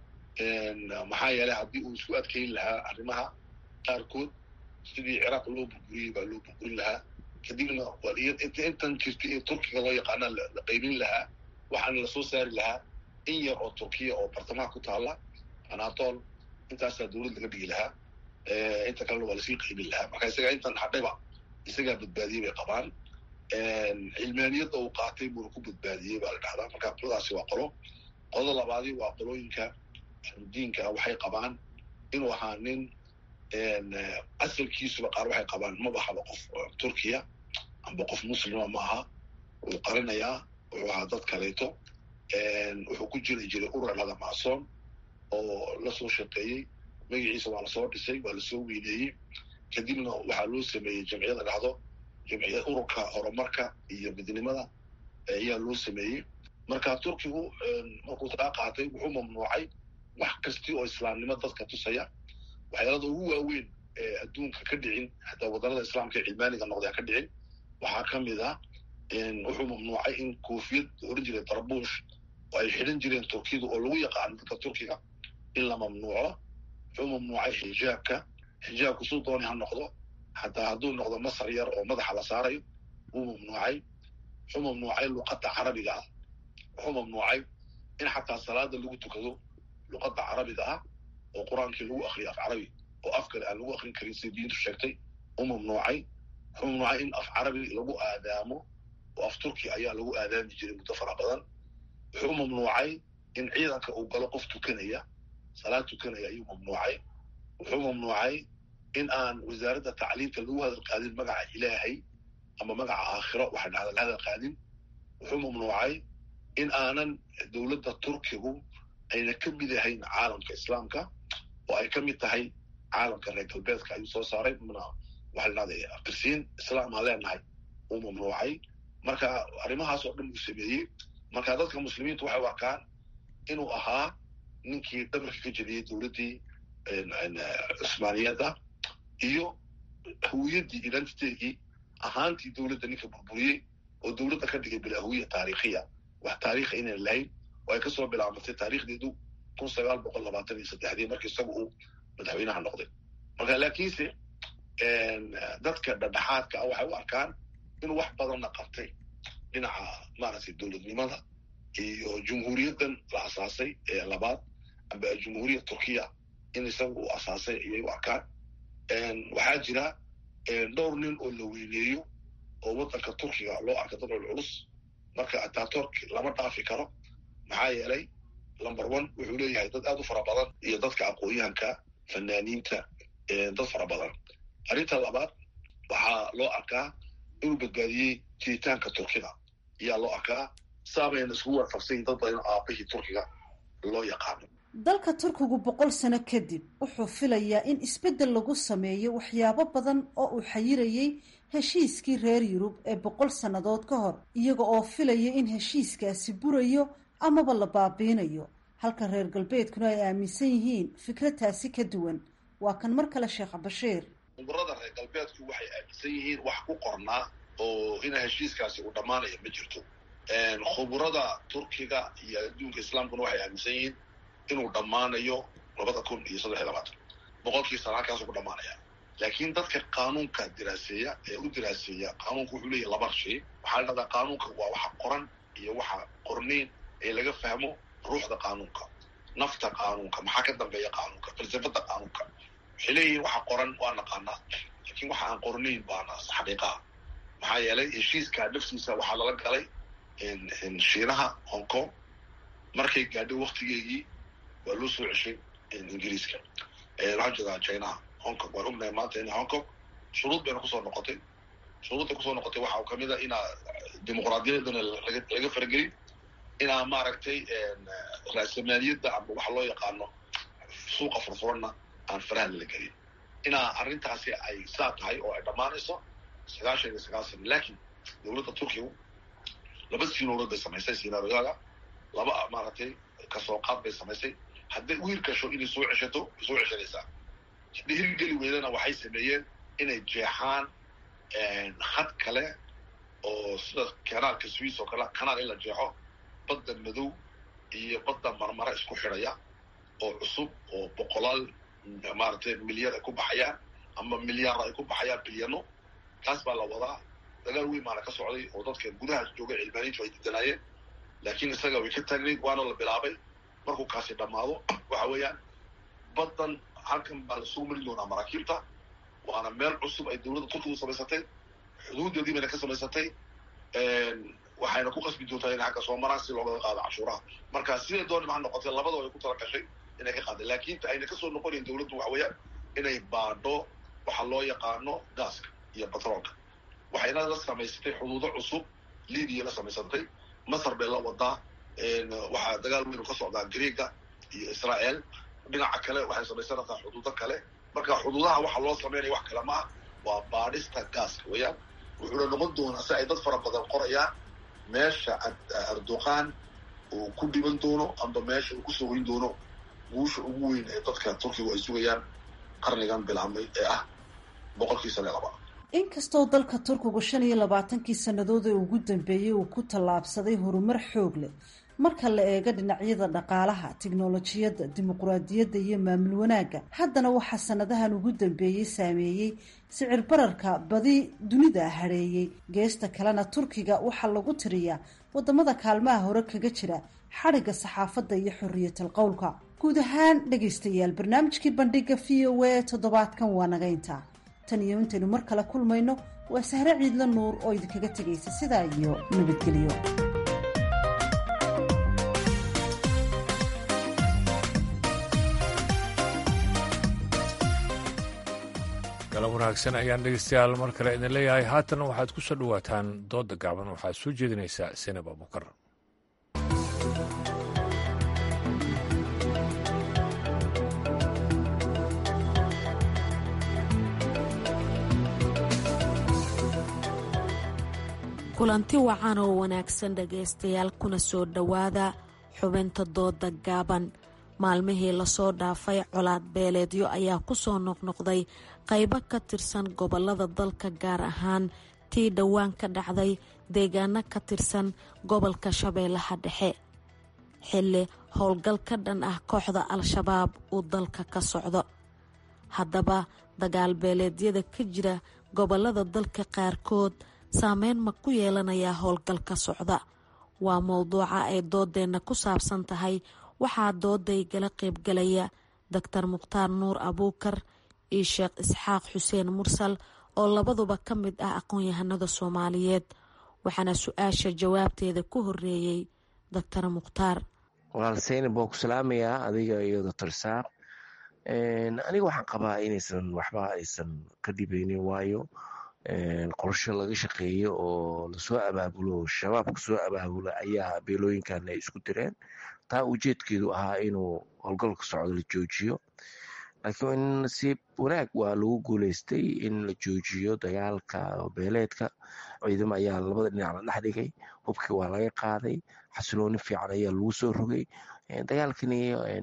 maxaa yeelay haddii uu isku adkayn lahaa arrimaha qaarkood sidii ciraaq loo burburiyey baa loo burburin lahaa kadibna intan jirta ee turkiga loo yaqaana la qaybin lahaa waxaana lasoo saari lahaa in yar oo turkiya oo bartamaha ku taala anatol intaasaa dowlad laga dhigi lahaa inta kalena waa lasii qaybin lahaa marka isagaa intan hadhayba isagaa badbaadiyey bay qabaan cilmaaniyadda uu qaatay buuna ku badbaadiyey baa la dhahdaa marka qoladaasi waa qolo qolada labaadi waa qolooyinka diinka ah waxay qabaan inuu ahaa nin asalkiisuba qaar waxay qabaan maba haba qof turkiya amba qof muslima ma aha wuu qarinayaa wuxuu ahaa dad kaleeto wuxuu ku jiri jiray urur lada macsoon oo lasoo shaqeeyey magaciisa waa lasoo dhisay waa lasoo weyneeyey kadibna waxaa loo sameeyey jamciyada dhahdo jamciya ururka horumarka iyo midnimada ayaa loo sameeyey marka turkigu markuu taa qaatay wuxuu mamnuucay wax kasti oo islaamnimo dadka tusaya waxyaalada ugu waaweyn ee adduunka ka dhicin hataa waddanada islaamka ee cilmaaniga noqday aan ka dhicin waxaa ka mid ah wuxuu mamnuucay in koofiyad oran jiray darbuush oo ay xidhan jireen turkiyadu oo lagu yaqaano dadka turkiga in la mamnuuco wuxuu mamnuucay xijaabka xijaabku suu dooni ha noqdo hataa hadduu noqdo masar yar oo madaxa la saarayo wuu mamnuucay wuxuu mamnuucay luqadda carabiga ah wuxuu mamnuucay in xataa salaada lagu tukado luqadda carabiga ah oo qur-aankii lagu akriyo af carabi oo af kale aan lagu akrin karin sida diintu sheegtay u mamnuucay wuxuu mamnuucay in af carabi lagu aadaamo oo af turki ayaa lagu aadaami jiray muddo fara badan wuxuu mamnuucay in ciidanka uu galo qof tukanaya salaad tukanaya ayuu mamnuucay wuxuu mamnuucay in aan wasaaradda tacliimta lagu hadal qaadin magaca ilaahay ama magaca aakhiro waxa dhahda la hadal qaadin wuxuu mamnuucay in aanan dowladda turkigu ayna ka mid ahayn caalamka islaamka oo ay ka mid tahay caalamka reer galbeedka ayuu soo saaray mna waxaa la dhahday aftirsiin islaam aan leenahay uu mamnuucay marka arrimahaas oo dhan uu sameeyey marka dadka muslimiintu waxay u arkaan inuu ahaa ninkii dhabarka ka jebiyey dowladdii cusmaaniyadda iyo hawiyaddii identitegii ahaantii dowladda ninka burburiyey oo dowladda ka dhigay bilaahuwiya taariikhiya wax taariikha inaan lahayn oo ay kasoo bilaabatay taariikhdeedu kun sagaal boqol labaatan iyo saddexdii marka isaga uu madaxweynaha noqday marka laakiinse dadka dhadhexaadka ah waxay u arkaan inuu wax badanna qabtay dhinaca maaragtay dowladnimada iyo jumhuuriyaddan la asaasay ee labaad amba jumhuuriyad turkiya in isaga uu asaasay ayay u arkaan waxaa jira dhowr nin oo la weyneeyo oo waddanka turkiga loo arka dad culculus marka ataturk lama dhaafi karo maxaa yeelay number one wuxuu leeyahay dad aad u fara badan iyo dadka aqoon-yahanka fanaaniinta dad fara badan arrinta labaad waxaa loo arkaa inuu badbaadiyey jiritaanka turkida ayaa loo arkaa saabayna iskugu warfaqsayin dad badan aabahii turkiga loo yaqaano dalka turkigu boqol sano kadib wuxuu filayaa in isbeddel lagu sameeyo waxyaabo badan oo uu xayirayey heshiiskii reer yurub ee boqol sannadood ka hor iyaga oo filaya in heshiiskaasi burayo amaba la baabiinayo halka reer galbeedkuna ay aaminsan yihiin fikradtaasi ka duwan waa kan mar kale sheekh bashiir umurada reer galbeedku waxay aaminsan yihiin wax ku qornaa oo ina heshiiskaasi uu dhammaanaya ma jirto khuburada turkiga iyo adduunka islaamkuna waxay aaminsan yihiin inuu dhammaanayo labada kun iyo saddex iyo labaatan boqolkii sana halkaasuu ku dhammaanaya laakiin dadka qaanuunka diraaseeya ee u diraaseeya qaanuunka wuxuu leeyahy laba shay waxaa la dhahdaa qaanuunka waa waxa qoran iyo waxa qornayn ee laga fahmo ruuxda qaanuunka nafta qaanuunka maxaa ka dambeeya qaanuunka falsafada qaanuunka waxay leeyihiin waxa qoran waa naqaanaa laakiin waxa aan qornayn baana xaqiiqaha maxaa yeelay heshiiska naftiisa waxaa lala galay shiinaha hong kong markay gaadhay waktigeegii waa loo soo ceshay ingiriiska waxaan jeedaa chinaha hong kong waan ognahay maanta ina hong kong shuruud bayna kusoo noqotay shuruudda kusoo noqotay waxaa kamid a inaa dimuqraadiyadana laga faragelin inaa maaragtay raasamaaliyadda ama waxa loo yaqaano suuqa furfuranna aan faraha lala gelin inaa arrintaasi ay saa tahay oo ay dhammaanayso sagaashan iyo sagaal sana laakiin dowladda turkigu laba siinoolood bay samaysay sinaariyada laba maaragtay kasoo qaad bay samaysay hadday u hirgasho inay soo ceshato way soo ceshanaysaa haddii hirgeli weydana waxay sameeyeen inay jeexaan had kale oo sida kanaalka swiss oo kale kanaal in la jeexo badda madow iyo badda marmara isku xidhaya oo cusub oo boqolaal maaragtay milyar ay ku baxayaan ama milyaar ay ku baxayaan bilyano taas baa la wadaa dagaal weyn baana ka socday oo dadka gudahaas jooga cilmaaniintu ay didanaayeen laakiin isaga way ka taagnayd waana la bilaabay markuu kaasi dhammaado waxa weeyaan baddan halkan baa lasoo marin doonaa maraakiibta waana meel cusub ay dowladda turkigu samaysatay xuduudeedii bayna ka samaysatay waxayna ku qasbi doontaa inay xagga soo maraan si looga qaado cashuuraha marka siday dooni maha noqotay labadaba ay ku tala gashay inay ka qaadeen laakiin ayna kasoo noqonayn dowladdu waxa weeyaan inay baadho waxa loo yaqaano gaaska iyo batroolka waxayna la samaysatay xuduudo cusub libiya la samaysatay masar bay la wadaa waxaa dagaal weynu ka socdaa greega iyo israel dhinaca kale waxay samaysanaysaa xuduudo kale marka xuduudaha waxa loo sameynaya wax kale ma ah waa baadhista gaaska weeyaan wuxuuna noqon doonaa si ay dad fara badan qorayaan meesha erdoqan uu ku dhiban doono amba meesha uu kusoo hoyn doono guusha ugu weyn ee dadka turkigu ay sugayaan qarnigan bilaabmay ee ah boqolkii sane laba inkastoo dalka turkigu shan iyo labaatankii sannadood ee ugu dambeeyey uu ku tallaabsaday horumar xoog leh marka la eego dhinacyada dhaqaalaha tiknolojiyadda dimuquraadiyadda iyo maamul wanaagga haddana waxaa sanadahan ugu dambeeyey saameeyey sicir bararka badi dunida hadheeyey geesta kalena turkiga waxaa lagu tiriyaa wadamada kaalmaha hore kaga jira xadhigga saxaafadda iyo xoriyatal qowlka guud ahaan dhegaystayaal barnaamijkii bandhiga v o a toddobaadkan waa naga intaa tan iyo intaynu mar kale kulmayno waa sahre ciidla nuur oo idinkaga tegaysa sidaa iyo nabadgelyo galab wanaagsan ayaan dhegeystayaal mar kale idin leeyahay haatan waxaad ku soo dhowaataan doodda gaaban waxaad soo jeedinaysaa senab abukar kulanti wacan oo wanaagsan dhagaystayaal kuna soo dhowaada xubinta dooda gaaban maalmihii lasoo dhaafay colaad beeleedyo ayaa kusoo noqnoqday qaybo ka tirsan gobolada dalka gaar ahaan tii dhowaan ka dhacday deegaano ka tirsan gobolka shabeellaha dhexe xilli howlgal ka dhan ah kooxda al-shabaab uu dalka ka socdo haddaba dagaal beeleedyada ka jira gobolada dalka qaarkood saameyn ma ku yeelanayaa howlgalka socda waa mowduuca ay doodeenna ku saabsan tahay waxaa dooday gala qaybgalaya doctor mukhtaar nuur abuukar iyo sheekh isxaaq xuseen mursal oo labaduba ka mid ah aqoon-yahanada soomaaliyeed waxaana su-aasha jawaabteeda ku horeeyey doctor mukhtaar walaal seynab waa ku salaamayaa adiga iyo doctor saaq aniga waxaan qabaa inaysan waxba aysan ka dhibaynin waayo qorsho laga shaqeeyo oo lasoo abaabulo shabaabka soo abaabula ayaa beelooyinkan ay isku direen taa ujeedkeedu ahaa inuu howlgalka socdo la joojiyo laakiin nasiib wanaag waa lagu guuleystay in la joojiyo dagaalka beeleedka ciidamo ayaa labada dhinac la dhex dhigay hubkii waa laga qaaday xasilooni fiican ayaa lagu soo rogay dagaalkani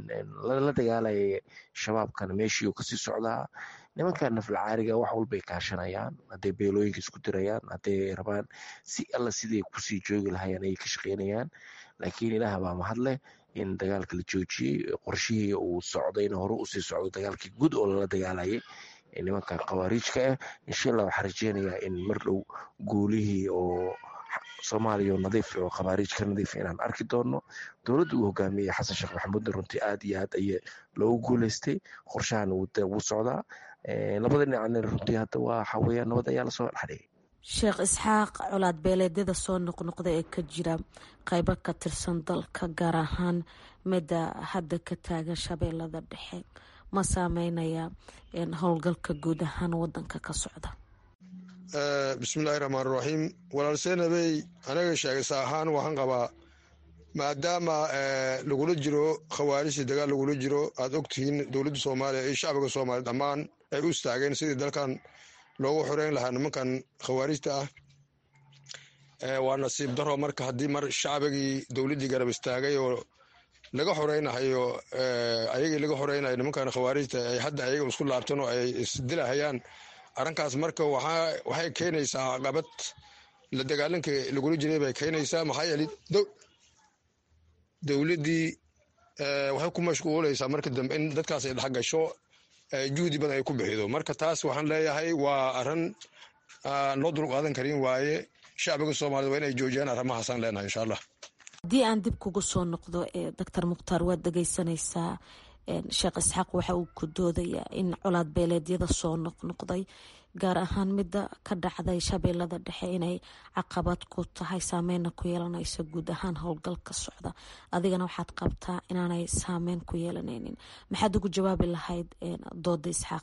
la dagaalaya shabaabkana meeshii kasii socdaa nimanka naflacaariga wax walbay kaashanayaan hadday beelooyinka isku dirayaan hadday rabaan si alla siday kusii joogi lahayeen ayay ka shaqeynayaan laakiin ilaah baa mahadleh in dagaalka la joojiyey qorshihii uu socdayna hore usii socdo dagaalkii guud oo lala dagaalayay nimanka khawaariijka ah insha allah waxaan rajeynayaa in mar dhow guulihii oo soomaaliya oo nadiif oo khawaariij ka nadiif inaan arki doono dowladda uu hogaamiyey xasan sheekh maxamuudna runtii aad iyo aad aya loogu guuleystay qorshahan wuu socdaa labada dhinacna runtii hadda waa waxaweyaan nabad ayaa lasoo dhexdhigay sheekh isxaaq colaad beeleedyada soo noqnoqda ee ka jira qaybo ka tirsan dalka gaar ahaan midda hadda ka taagan shabeellada dhexe ma saameynaya howlgalka guud ahaan wadanka ka socda bismillahi raxmaan raxiim walaal seenabey anaga sheegaysa ahaan waxaan qabaa maadaama lagula jiro khawaarijta dagaal lagula jiro aad ogtihiin dowladda soomaaliya iyo shacbiga soomaaliya dhammaan ay u istaageen sidii dalkan loogu xoreyn lahaa nimankan khawaarijta ah waa nasiib daro marka haddii mar shacbigii dowladdii garab istaagay oo laga xoreynahayo ayagii laga xoreynayo nimankan khawaarijta ay hadda ayaga isku laabtan oo ay isdilahayaan arrinkaas marka waxay keenaysaa caqabad la dagaalanka lagula jiray bay keenaysaa maxaa yeelay dowladdii waxay ku mashquulaysaa marka dambe in dadkaas ay dhex gasho juhdi badan ay ku bixido marka taas waxaan leeyahay waa arrin loo dul qaadan karin waaye shacbiga soomaaliyed waa inay joojiyaan arrimahaasaan leenahay insha allah haddii aan dib kugu soo noqdo doctor mukhtaar waad dhegeysanaysaa sheekh isxaaq waxa uu ku doodayaa in colaad beeleedyada soo noqnoqday gaar ahaan midda ka dhacday shabeellada dhexe inay caqabad ku tahay saameyna ku yeelanayso guud ahaan howlgalka socda adigana waxaad qabtaa inaanay saameyn ku yeelanaynin maxaad ugu jawaabi lahayd dooda isxaaq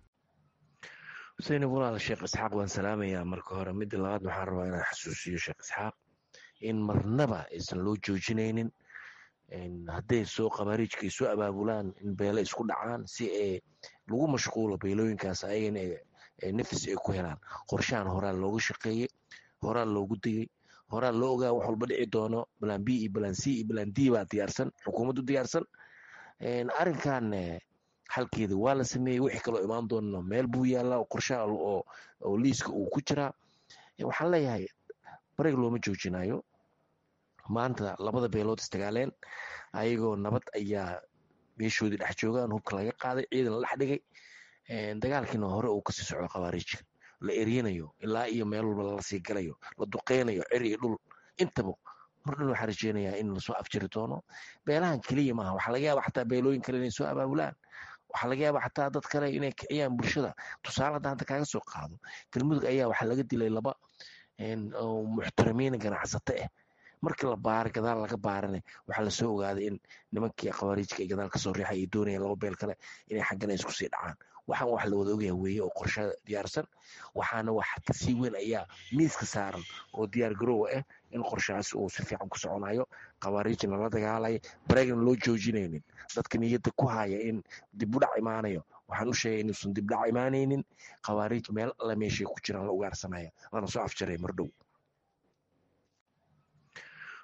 xuseen walaal sheekh isxaaq waan salaamayaa marka hore midda labaad waxaan rabaa inaan xasuusiyo sheekh isxaaq in marnaba aysan loo joojinaynin hadday soo khabaariijka ay soo abaabulaan in beele isku dhacaan si ay lagu mashquulo beelooyinkaas ayagana nafis ay ku helaan qorshahan horaa looga shaqeeyey horaa loogu digay horaa loo ogaa wax walba dhici doono balan b iyo balan c iyo balan d baa diyaarsan xukuumaddu diyaarsan arrinkan xalkeeda waa la sameeyey wixii kaloo imaan doonana meel buu yaallaa qorshaha oo liiska uu ku jiraa waxaan leeyahay bareeg looma joojinayo maanta labada beelood isdagaaleen ayagoo nabad ayaa meeshoodii dhex joogaan hubka laga qaaday ciidan la dhex dhigay dagaalkiina hore uu kasii socdo khawaariijka la eryanayo ilaa iyo meel walba lalasii galayo la duqeynayo cer iyo dhul intaba mar dhan waxaa rajeynayaa in lasoo afjiri doono beelahan keliya maaha waxaa laga yaaba xataa beelooyin kale inay soo abaabulaan waxaa laga yaaba xataa dad kale inay kiciyaan bulshada tusaale hadda hadda kaaga soo qaado galmudug ayaa waxaa laga dilay laba muxtaramiin ganacsato ah markii la baara gadaal laga baarane waxaa lasoo ogaaday in nimankii khawaariijka ay gadaal kasoo riixay ay doonayaan laba beel kale inay xaggana isku sii dhacaan waxaan wax la wada ogyaha weeye oo qorshe diyaarsan waxaana wax kasii weyn ayaa miiska saaran oo diyaar garoowa ah in qorshahaas uu si fiican ku soconayo khawaariijna la dagaalaya bareegna loo joojinaynin dadka niyadda ku haya in dibudhac imaanayo waxaan u sheegay inuusan dibdhac imaanaynin khawaariij meel alla meeshay ku jiraan la ugaarsanaya lana soo afjaray mar dhow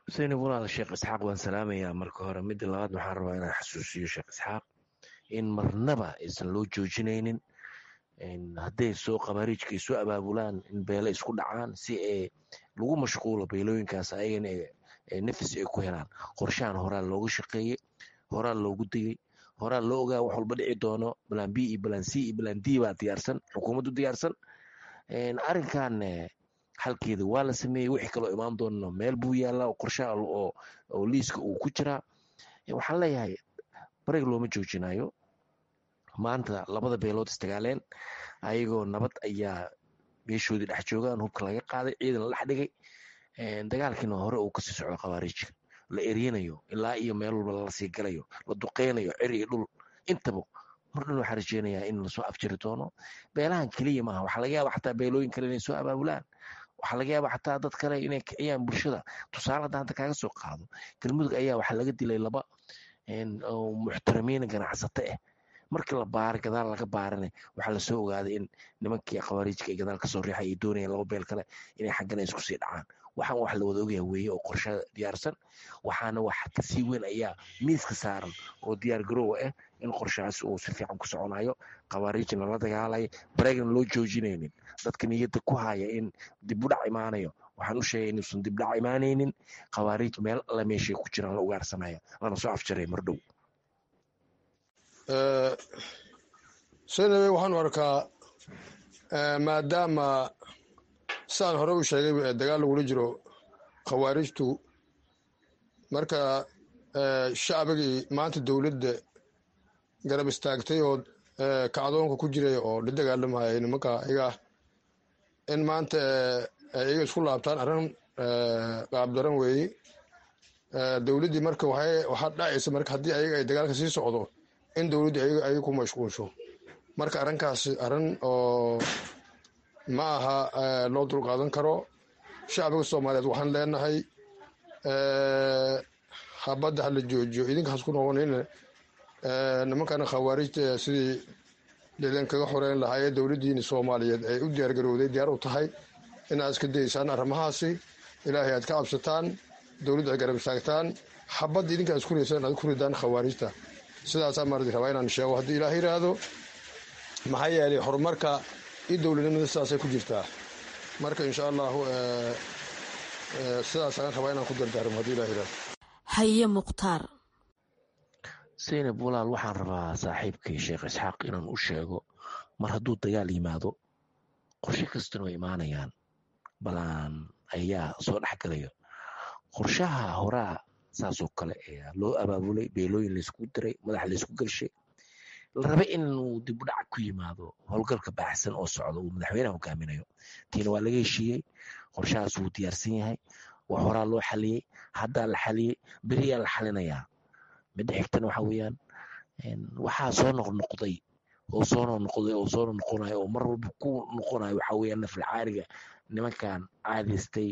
xuseen walaal sheekh isxaaq waan salaamayaa marka hore midda labaad waxaan rabaa inaan xasuusiyo sheekh isxaaq in marnaba aysan loo joojinaynin hadday soo qabaariijka ay soo abaabulaan in beele isku dhacaan si ay lagu mashquulo beelooyinkaas ayagana nafis ay ku helaan qorshahan horaa looga shaqeeyey horaa loogu degey horaa loo ogaa wax walba dhici doono balan b iyo balan c iyo balan d baa diyaarsan xukuumaddu diyaarsan arrinkan xalkeeda waa la sameeyey wixii kaloo imaan doonno meel buu yaallaa oo qorshaha oo liiska uu ku jiraa waxaan leeyahay barig looma joojinayo maanta labada beelood istagaaleen ayagoo nabad ayaa beeshoodii dhex joogaan hubka laga qaaday ciidan la dhex dhigay dagaalkiina hore uu kasii socdo khawaariijka la eryanayo ilaa iyo meel walba lalasii galayo la duqeynayo cer iyo dhul intaba mar dhan waxaa rajeynayaa in lasoo afjiri doono beelahan keliya maaha waxaa laga yaaba xataa beelooyin kale inay soo abaabulaan waxaa laga yaaba xataa dad kale inay kiciyaan bulshada tusaale hadda hadda kaaga soo qaado galmudug ayaa waxaa laga dilay laba muxtaramiin ganacsato ah markii la baaray gadaal laga baarana waxaa lasoo ogaaday in nimankii khawaariijka ay gadaal kasoo riixay ay doonayeen laba beel kale inay xaggana isku sii dhacaan waxaan wax la wada ogyaha weeye oo qorshada diyaarsan waxaana wax kasii weyn ayaa miiska saaran oo diyaar garoowa ah in qorshahaas uu si fiican ku soconayo khawaariijna la dagaalaya bareegna loo joojinaynin dadka niyadda ku haya in dibudhac imaanayo waxaan u sheegay inuusan dibdhac imaanaynin khawaariij meel alla meeshay ku jiraan la ugaarsanaya lana soo afjaray mar dhow senabe waxaanu arkaa maadaama sidaan hore u sheegay dagaal lagula jiro khawaarijtu marka shacbigii maanta dowladda garab istaagtay oo kacdoonka ku jiray oo la dagaalamaya nimanka iyaga in maanta iyaga isku laabtaan arrin qaabdaran weeye dowladdii marka waxaa dhacaysa marka haddii ayaga ay dagaalka sii socdo in dowladdu ayaga ku mashquulsho marka arrinkaasi arrin oo ma aha loo dulqaadan karo shacbiga soomaaliyeed waxaan leenahay habadda hala joojiyo idinkaas ku noqonayna nimankana khawaarijta sidii lidankaga xoreyn lahaayee dowladdiina soomaaliyeed ay u diyaargarowday diyaar u tahay inaad iska dayeysaan arrimahaasi ilaahay aad ka cabsataan dowladdu ay garab istaagtaan xabadda idinka aad isku ridaysaan aad ku ridaan khawaarijta sidaasaa maardi rabaa inaan sheego haddii ilaah yidhaahdo maxaa yeelay horumarka iyo dowladnimada sidaasay ku jirtaa marka insha allahu sidaas aan rabaa inaan ku dardaarmo haddii ilah yidhahdo haye mukhtaar seynab walaal waxaan rabaa saaxiibkii sheekh isxaaq inaan u sheego mar hadduu dagaal yimaado qorshe kastana way imaanayaan balaan ayaa soo dhex galayo qorshaha horaa saasoo kale ayaa loo abaabulay beelooyin laysku diray madax laysku gelshay la raba inuu dibudhac ku yimaado howlgalka baaxsan oo socda uu madaxweyneha hogaaminayo tiina waa laga heshiiyey qorshahaas wuu diyaarsan yahay waa horaa loo xaliyey haddaa la xaliyey beriyaa la xalinayaa midda xigtana waxa weeyaan waxaa soo noqnoqday oo soo noqnoqday oo soo noqonayo oo mar walba ku noqonayo waxa weeyaan nafli caariga nimankan caadaystay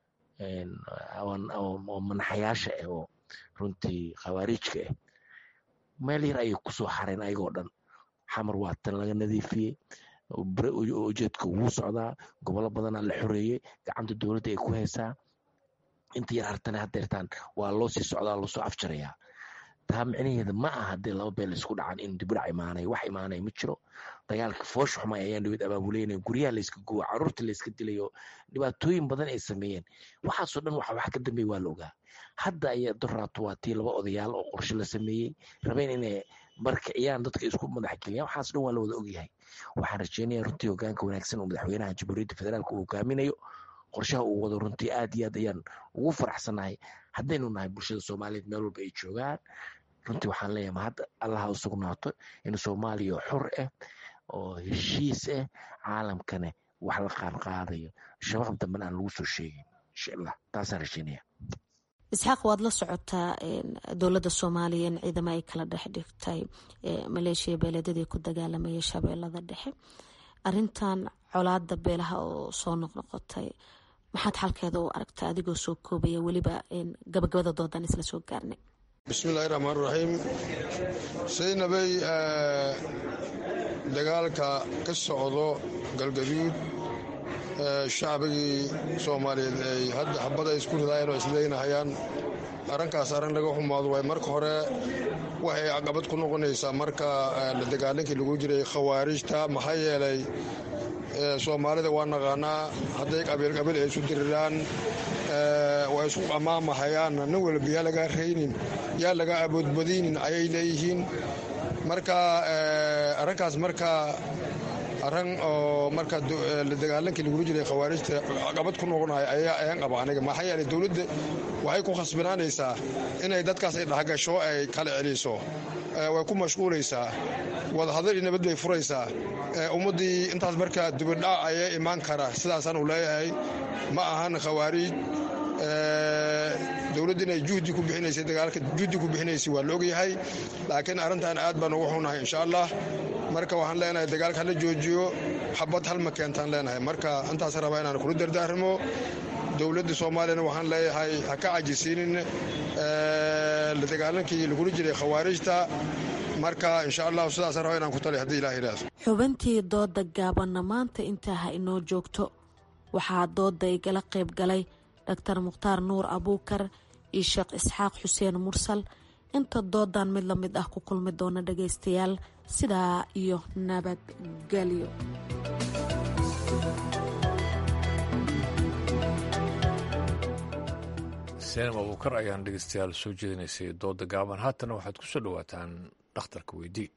oo manaxayaasha ah oo runtii khawaariijka ah meel yar ayay kusoo xareen ayagoo dhan xamar waa tan laga nadiifiyey ujeedka wuu socdaa gobollo badanaa la xoreeyey gacanta dowladda ay ku haysaa inta yar hartana hadeertaan waa loo sii socdaa loosoo afjarayaa taa micnaheeda ma aha haddii laba beel isku dhacan in dibudhac imaanayo wax imaanaya ma jiro dagaalka foosha xumay ayaan dhawid abaabuleynaya guryaha layska gubo caruurta layska dilayo dhibaatooyin badan ay sameeyeen waxaasoo dhan waxa wax ka dambeey waa la ogaa hadda ayaa doraato waa tii laba odayaal oo qorshe la sameeyey rabeen inay markiciyaan dadka isku madax geliyaan waxaas dhan waa la wada ogyahay waxaan rajeynaya runtii hogaanka wanaagsan oo madaxweynaha jamhuuriyadda federaalka uu hogaaminayo qorshaha uu wado runtii aad iyo aad ayaan ugu faraxsanahay haddaynu nahay bulshada soomaaliyeed meel walba ay joogaan runtii waxaan leeyahay ma hadda allaha u sugnaato in soomaaliya xur ah oo heshiis ah caalamkana wax la qaadqaadayo shabaq dambena aan lagu soo sheegin insha allah taasaan rajeynaya isxaaq waad la socotaa dowladda soomaaliya in ciidamo ay kala dhex dhigtay maleeshiya beeleedyadii ku dagaalamaya shabeellada dhexe arintan colaada beelaha oo soo noqnoqotay maxaad xalkeeda u aragtaa adigoo soo koobaya weliba gabagabada doodan isla soo gaarnay bismillahi raxmaan raxiim saynabay dagaalka ka socdo galgaduud shacbigii soomaaliyeed ay hadda xabada isku ridaayeen oo isleynahayaan arrinkaas arrin laga xumaado waay marka hore waxay caqabad ku noqonaysaa marka la dagaalankii lagu jiray khawaarijta maxaa yeelay soomaalida waa naqaanaa hadday qabiil qabiil ay isu diriraan waa isku qamaamahayaan nin walba yaa lagaa raynin yaa laga aboodbadaynin ayay leeyihiin marka arrinkaas marka arrin oo marka la dagaalankii lagula jiray khawaarijta caqabad ku noqonahay ayaan qaba aniga maxaa yeelay dowladda waxay ku khasbanaanaysaa inay dadkaas ay dhexgasho ay kala celiso way ku mashquulaysaa wadahadal iyo nabad bay furaysaa ummaddii intaas marka dibidhac ayaa imaan kara sidaasaan u leeyahay ma ahan khawaariij dowladda inay juhdi ku bixinaysay dagaalka juhdi ku bixinaysay waa la ogyahay laakiin arrintan aad baan ugu xunahay insha allah marka waxaan leenahay dagaalka hala joojiyo xabad halma keentaan leenahay marka intaas rabaa inaan kula dardaarmo dowladda soomaaliyana waxaan leeyahay ha ka cajisiinin la dagaalankii lagula jiray khawaarijta marka insha allahu sidaas raba inaan ku taliy haddii ilah yidhaahdo xubintii dooda gaabanna maanta intaa ha inoo joogto waxaa dooda igala qayb galay doctor mukhtaar nuur abuukar iyo sheekh isxaaq xuseen mursal inta doodan mid la mid ah ku kulmi doona dhagaystayaal sidaa iyo nabadgelyo seenam abuukar ayaan dhegeystayaal soo jeedinaysay dooda gaaban haatana waxaad ku soo dhowaataan dhakhtarka weydii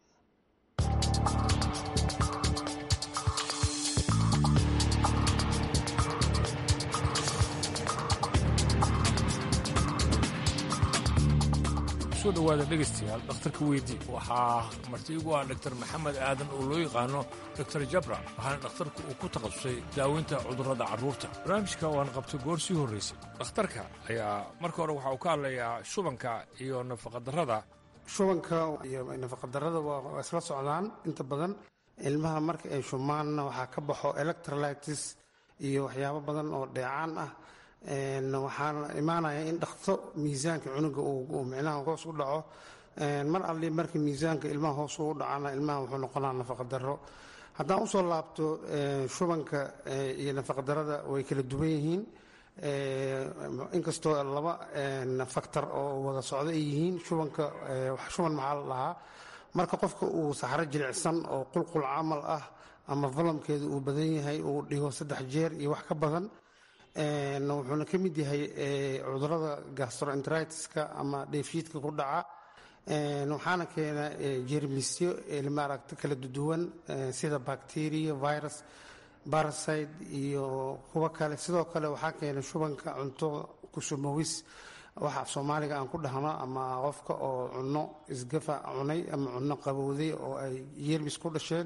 soo dhowaada dhegeystayaal dhakhtarka weydii waxaa marti igu ah dogtor maxamed aadan oo loo yaqaano doctor jabra waxaana dhakhtarku uu ku takhasusay daaweynta cudurrada carruurta barnaamijka waan qabtay goor sii horraysay dhakhtarka ayaa marka hore waxa uu ka hadlayaa shubanka iyo nafaqadarrada shubanka iyo nafaqadarrada waa isla socdaan inta badan ilmaha marka ay shumaanna waxaa ka baxo electrolytis iyo waxyaabo badan oo dheecaan ah waxaana imaanaya in dhakto miisaanka cunuga uu micnaha hoos u dhaco mar alli marka miisaanka ilmaha hoos ugu dhacana ilmaha wuxuu noqonaa nafaqadaro haddaan usoo laabto shubanka iyo nafaqadarada way kala duwan yihiin inkastoo laba faktor oo wada socdo ay yihiin shubanka shuban maxaa la dhahaa marka qofka uu saxro jilicsan oo qulqul camal ah ama valamkeedu uu badan yahay uu dhigo saddex jeer iyo wax ka badan wuxuuna ka mid yahay cudurada gastroenteritiska ama dheefshiidka ku dhaca waxaana keena jermisyo maaragta kala duwan sida bacteria virus barasite iyo kuwo kale sidoo kale waxaa keena shubanka cunto kusumawis waxa af soomaaliga aan ku dhahno ama qofka oo cunno isgafa cunay ama cunno qabowday oo ay yermis ku dhasheen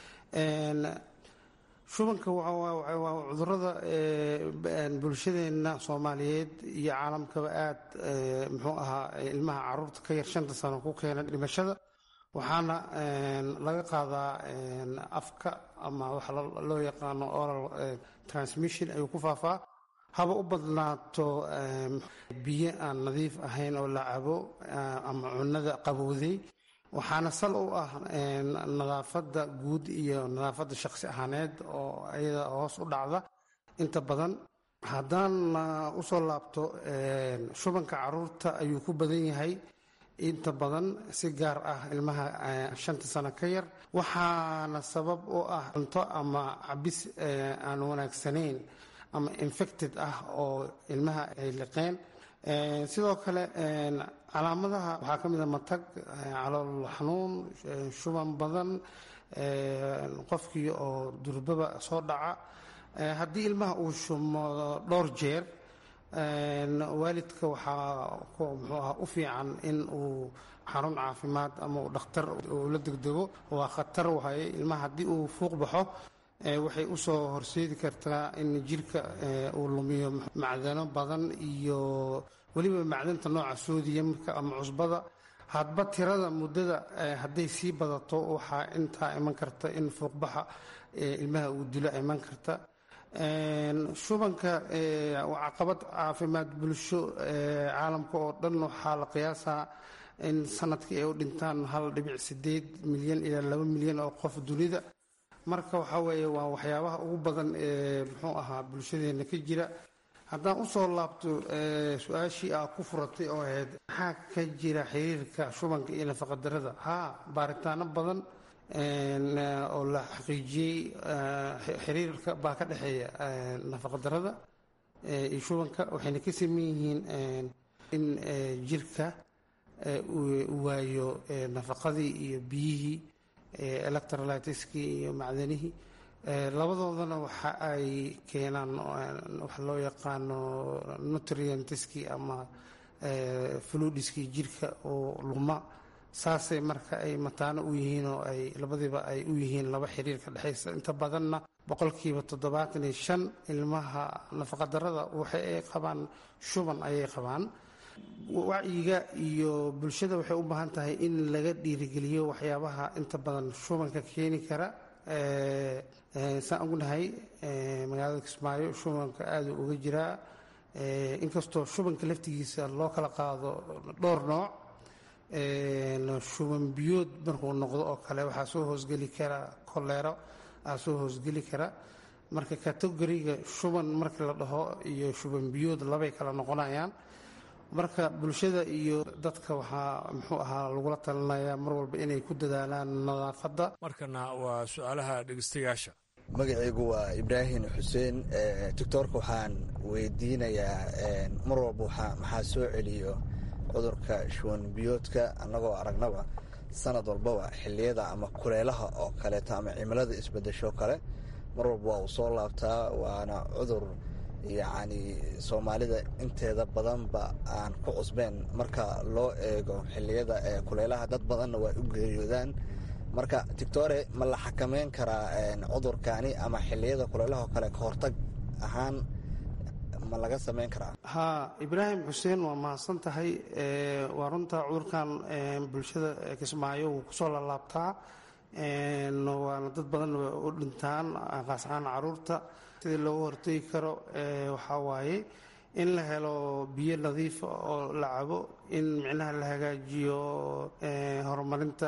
shubanka waa cudurada bulshadeenna soomaaliyeed iyo caalamkaba aad muxuu ahaa ilmaha caruurta ka yar shanta sano ku keena dhimashada waxaana laga qaadaa afka ama waxa loo yaqaano oral transmission ayuu ku faafaa haba u badnaato biyo aan nadiif ahayn oo la cabo ama cunada qabowday waxaana sal u ah nadaafadda guud iyo nadaafadda shaqsi ahaaneed oo iyada hoos u dhacda inta badan haddaan usoo laabto shubanka caruurta ayuu ku badan yahay inta badan si gaar ah ilmaha shanta sano ka yar waxaana sabab u ah cunto ama cabis aan wanaagsanayn ama infected ah oo ilmaha ay liqeen sidoo kale calaamadaha waxaa ka mid a matag calool xanuun shuban badan qofkii oo durbaba soo dhaca haddii ilmaha uu shumo dhowr jeer waalidka waxaa muxuu aha u fiican in uu xarun caafimaad ama uu dhakhtar uu la degdego waa khatar wahay ilmaha haddii uu fuuq baxo waxay usoo horseedi kartaa in jirka uu lumiyo macdano badan iyo weliba macdanta nooca soodiyamka ama cusbada hadba tirada muddada hadday sii badato waxaa intaa iman karta in fuuqbaxa ilmaha uu dilo iman karta shubanka waa caqabad caafimaad bulsho caalamka oo dhan waxaa la qiyaasaa in sanadkii ay u dhintaan hal dhibic sideed milyan ilaa laba milyan oo qof dunida marka waxaa weeye waa waxyaabaha ugu badan ee muxuu ahaa bulshadeena ka jira haddaan usoo laabto su-aashii aa ku furatay oo ahayd maxaa ka jira xiriirka shubanka iyo nafaqadarada haa baaritaano badan oo la xaqiijiyey xiriirka baa ka dhexeeya nafaqadarada iyo shubanka waxayna ka saman yihiin in jirka uu waayo nafaqadii iyo biyihii electrolytiskii iyo macdanihii labadoodana waxa ay keenaan waxa loo yaqaano nutrientiskii ama fludiskii jirka oo luma saasay marka ay mataano u yihiin oo ay labadiiba ay u yihiin laba xiriir ka dhexaysa inta badanna boqolkiiba toddobaatan iyo shan ilmaha nafaqadarada waxa ay qabaan shuban ayay qabaan wacyiga iyo bulshada waxay u baahan tahay in laga dhiirigeliyo waxyaabaha inta badan shubanka keeni kara saan ognahay magaalada kismaayo shubanka aada uga jiraa inkastoo shubanka laftigiisa loo kala qaado dhowr nooc shuban biyood markuu noqdo oo kale waxaa soo hoosgeli kara koleero aa soo hoosgeli kara marka kategoriga shuban markii la dhaho iyo shuban biyood labay kala noqonayaan marka bulshada iyo dadka waxaa muxuu ahaa lagula talinayaa mar walba inay ku dadaalaan nadaafadda markana waa su-aalaha dhegeystayaasha magacaygu waa ibraahim xuseen doctoorka waxaan weydiinayaa mar walba maxaa soo celiyo cudurka shuwan biyoodka annagoo aragnaba sanad walbaba xilliyada ama kuleelaha oo kaleeto ama cimilada isbedesho kale mar walba waa uu soo laabtaa waana cudur yacni soomaalida inteeda badanba aan ku cusbeen marka loo eego xilliyada ee kuleelaha dad badanna waa u geeriyoodaan marka tictore ma la xakameyn karaa cudurkani ama xilliyada kuleelaha oo kale ka hortag ahaan ma laga samayn karaa haa ibraahim xuseen waa mahadsan tahay waa runta cudurkan bulshada kismaayo wuu kusoo lalaabtaa waana dad badan u dhintaan qaas ahaan caruurta sidii looga hortegi karo waxaa waaye in la helo biyo nadiifa oo la cabo in micnaha la hagaajiyo horumarinta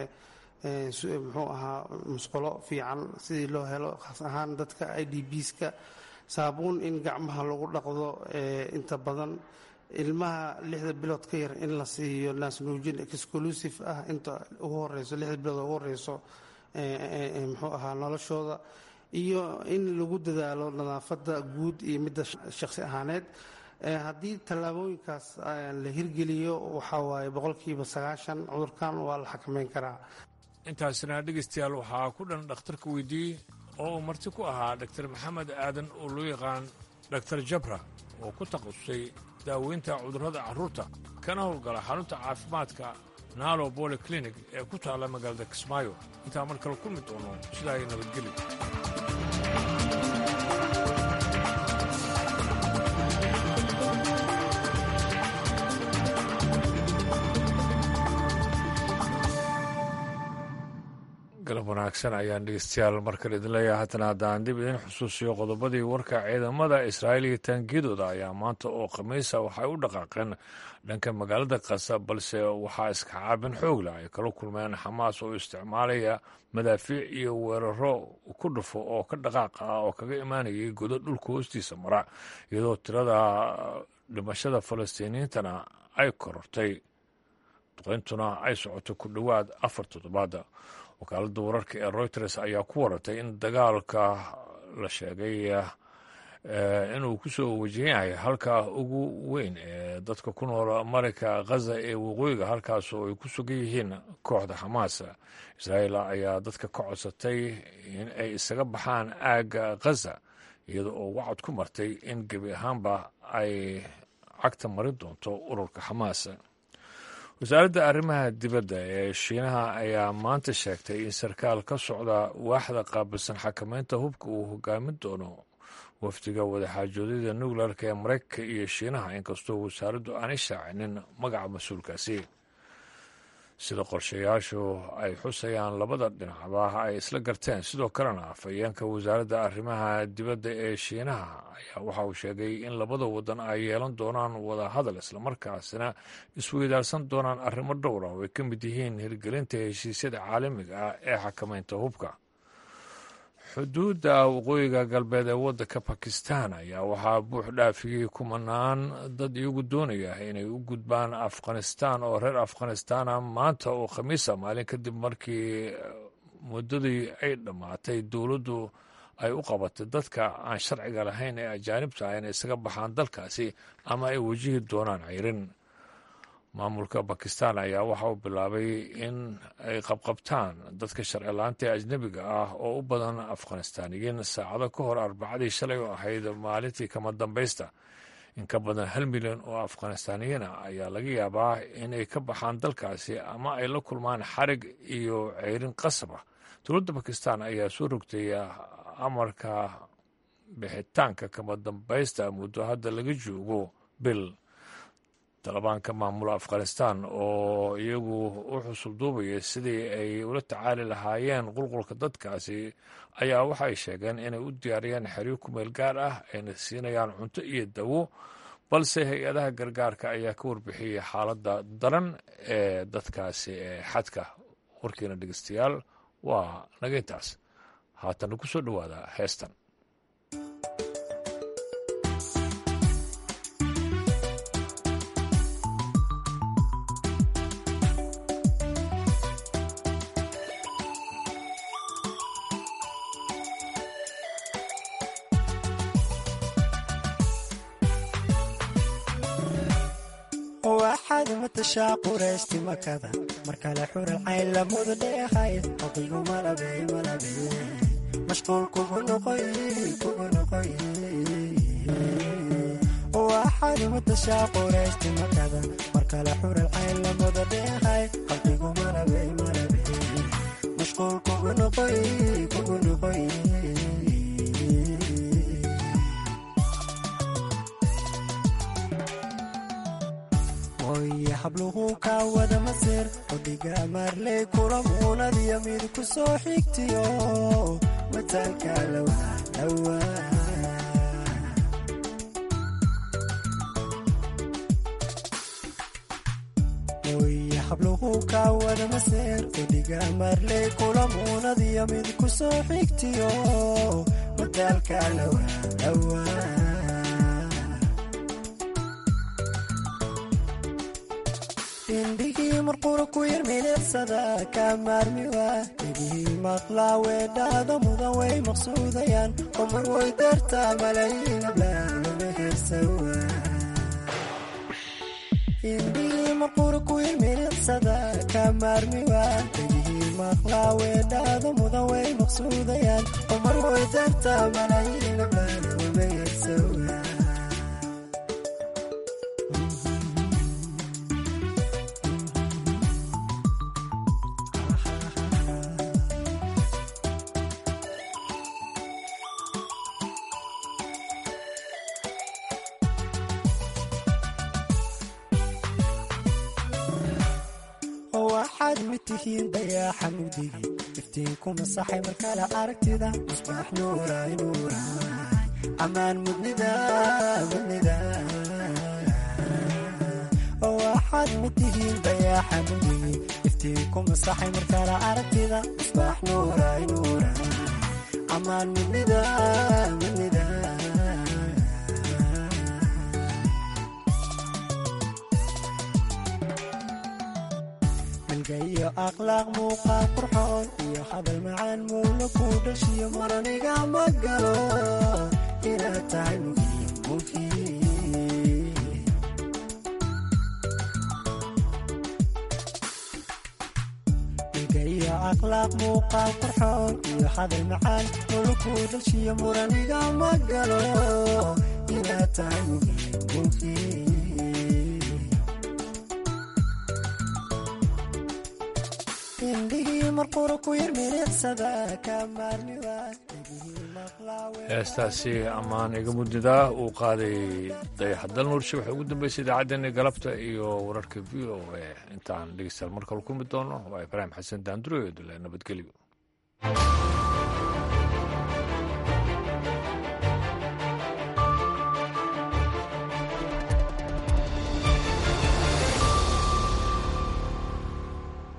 muxuu ahaa musqulo fiican sidii loo helo khaas ahaan dadka i d bska saabuun in gacmaha lagu dhaqdo inta badan ilmaha lixda bilood ka yar in la siiyo naasnuujin exclusive ah inta ugu horeyso lixda bilood ugu horeyso muxuu ahaa noloshooda iyo in lagu dadaalo nadaafadda guud iyo midda shakhsi ahaaneed haddii tallaabooyinkaas la hirgeliyo waxaa waaye boqolkiiba sagaashan cudurkan waa la xakameyn karaa intaasina dhegeystayaal waxaa ku dhan dhakhtarka weydiiyey oo uu marti ku ahaa dhaktar maxamed aadan oo loo yaqaan dhaktar jabra oo ku takhasusay daaweynta cudurrada carruurta kana howlgala xarunta caafimaadka naalo boli clinic ee ku taalla magaalada kismaayo intaa mar kale kulmi doono sidaa ay nabadgeli galab wanaagsan ayaan dhegeystayaal markale idin leeyahay haddana haddaan dib idin xusuusiyo qodobadii warka ciidamada israa'iil iyo taangiyadooda ayaa maanta oo khamiisa waxay u dhaqaaqeen dhanka magaalada kasa balse waxaa iska caabin xoog leh ay kala kulmeen xamaas oo isticmaalaya madaafiic iyo weeraro ku dhufo oo ka dhaqaaq ah oo kaga imaanayay godo dhulka hoostiisa mara iyadoo tirada dhimashada falastiiniyiintana ay korortay duqeyntuna ay socoto ku dhowaad afar toddobaada wakaaladda wararka ee reuters ayaa ku waratay in dagaalka la sheegay inuu ku soo wajahan yahay halka ugu weyn ee dadka ku nool marayka khaza ee waqooyiga halkaas oo ay ku sugan yihiin kooxda xamaas israa'iil ayaa dadka ka codsatay in ay isaga baxaan aagga khaza iyada oo wacad ku martay in gebi ahaanba ay cagta marin doonto ururka xamaas wasaaradda arrimaha dibadda ee shiinaha ayaa maanta sheegtay in sarkaal ka socda waaxda qaabilsan xakameynta hubka uu hogaamin doono wafdiga wadaxaajoodyada nuclearka ee maraykanka iyo shiinaha inkastoo wasaaraddu aanay shaacinin magaca mas-uulkaasi sida qorshayaashu ay xusayaan labada dhinacba ay isla garteen sidoo kalena afhayeenka wasaaradda arrimaha dibadda ee shiinaha ayaa waxa uu sheegay in labada wadan ay yeelan doonaan wada hadal islamarkaasina isweydaarsan doonaan arrimo dhowra oo ay ka mid yihiin hirgelinta heshiisyada caalamiga ah ee xakameynta hubka xuduudda waqooyiga galbeed ee waddanka bakistan ayaa waxaa buux dhaafiyey kumanaan dad iyagu doonaya inay u gudbaan afghanistan oo reer afghanistana maanta oo khamiisa maalin kadib markii muddadii ay dhammaatay dowladdu ay u qabatay dadka aan sharciga lahayn ee ajaanibta ah inay isaga baxaan dalkaasi ama ay wajihi doonaan ceyrin maamulka bakistan ayaa waxa uu bilaabay in ay qabqabtaan dadka sharci laanta ee ajnebiga ah oo u badan afghanistaaniyiin saacado ka hor arbacadii shalay oo ahayd maalintii kama dambaysta in ka badan hal milyan oo afghanistaaniyiin ah ayaa laga yaabaa inay ka baxaan dalkaasi ama ay la kulmaan xarig iyo ceyrin qasab ah dowladda bakistan ayaa soo rogtay amarka bixitaanka kama dambaysta muddo hadda laga joogo bil talibaanka maamula afghanistan oo iyagu u xusul duubaya sidii ay ula tacaali lahaayeen qulqulka dadkaasi ayaa waxay sheegeen inay u diyaariyeen xeryo kumeel gaar ah ayna siinayaan cunto iyo dawo balse hay-adaha gargaarka ayaa ka warbixiyey xaaladda daran ee dadkaasi ee xadka warkiina dhegeystayaal waa naga intaas haatana ku soo dhowaada heestan waxaad matashaa quraysti makada markale xural cayn lamuda dheehay oqigu malabey malabey mashquul kugu noqoy kugu noqoy waxaad matashaa quraysti makada markale xural cayn lamuda dheehay qalbigu malabey malabey mashquul kugu noqoy kugu noqoy oye habluhu kaa wada masir odhiga maarley kula muunadiyo mid ku soo xigtiyo mataalka lawadhawa oye habluhu kaa wada masir odhiga maarley kula muunadiyo mid ku soo xigtiyo mataalka lawadhawa indhigii marqura ku yar milicsada kaa maarmiwa dhegihii maqlaa weedhaada mudan way maqsuudayaan oo mar way dartaa malayiin ablaanuma heersawa indhigii marqura ku yar milicsada kaa maarmiwa dhegihii maqlaa weedhaada mudan way maqsuudayaan oo mar way dartaa malayiin ablaanuma heersawa waxaad mid tihiin dayaaxa mugdigi iftiinku masaxay markale aragtida musbaax nuuray nuuray ammaan mudnida mudnida waxaad mid tihiin dayaaxa mugdigi iftiinku masaxay markale aragtida musbaax nuuray nuuray ammaan mudnida mudnida iyo akhlaaq muuqaal qurxoon iyo hadal macaan mowla ku dhashiyo maraniga ma galo inaad tahay muhiim muhiim ilga iyo akhlaaq muuqaal qurxoon iyo hadal macaan mowla ku dhashiyo muraniga ma galo inaad tahay muhiim muhiim indhigii marqura ku yar milicsada kaa maarmiwa heestaasi ammaan iga mudnidaa uu qaaday dayaxdal nuurshe waxay ugu dambeysay idaacaddeenii galabta iyo wararka v o a intaan dhegeystayaal mar kale kulmi doono waa ibraahim xasan daanduro iyo dule nabadgelyo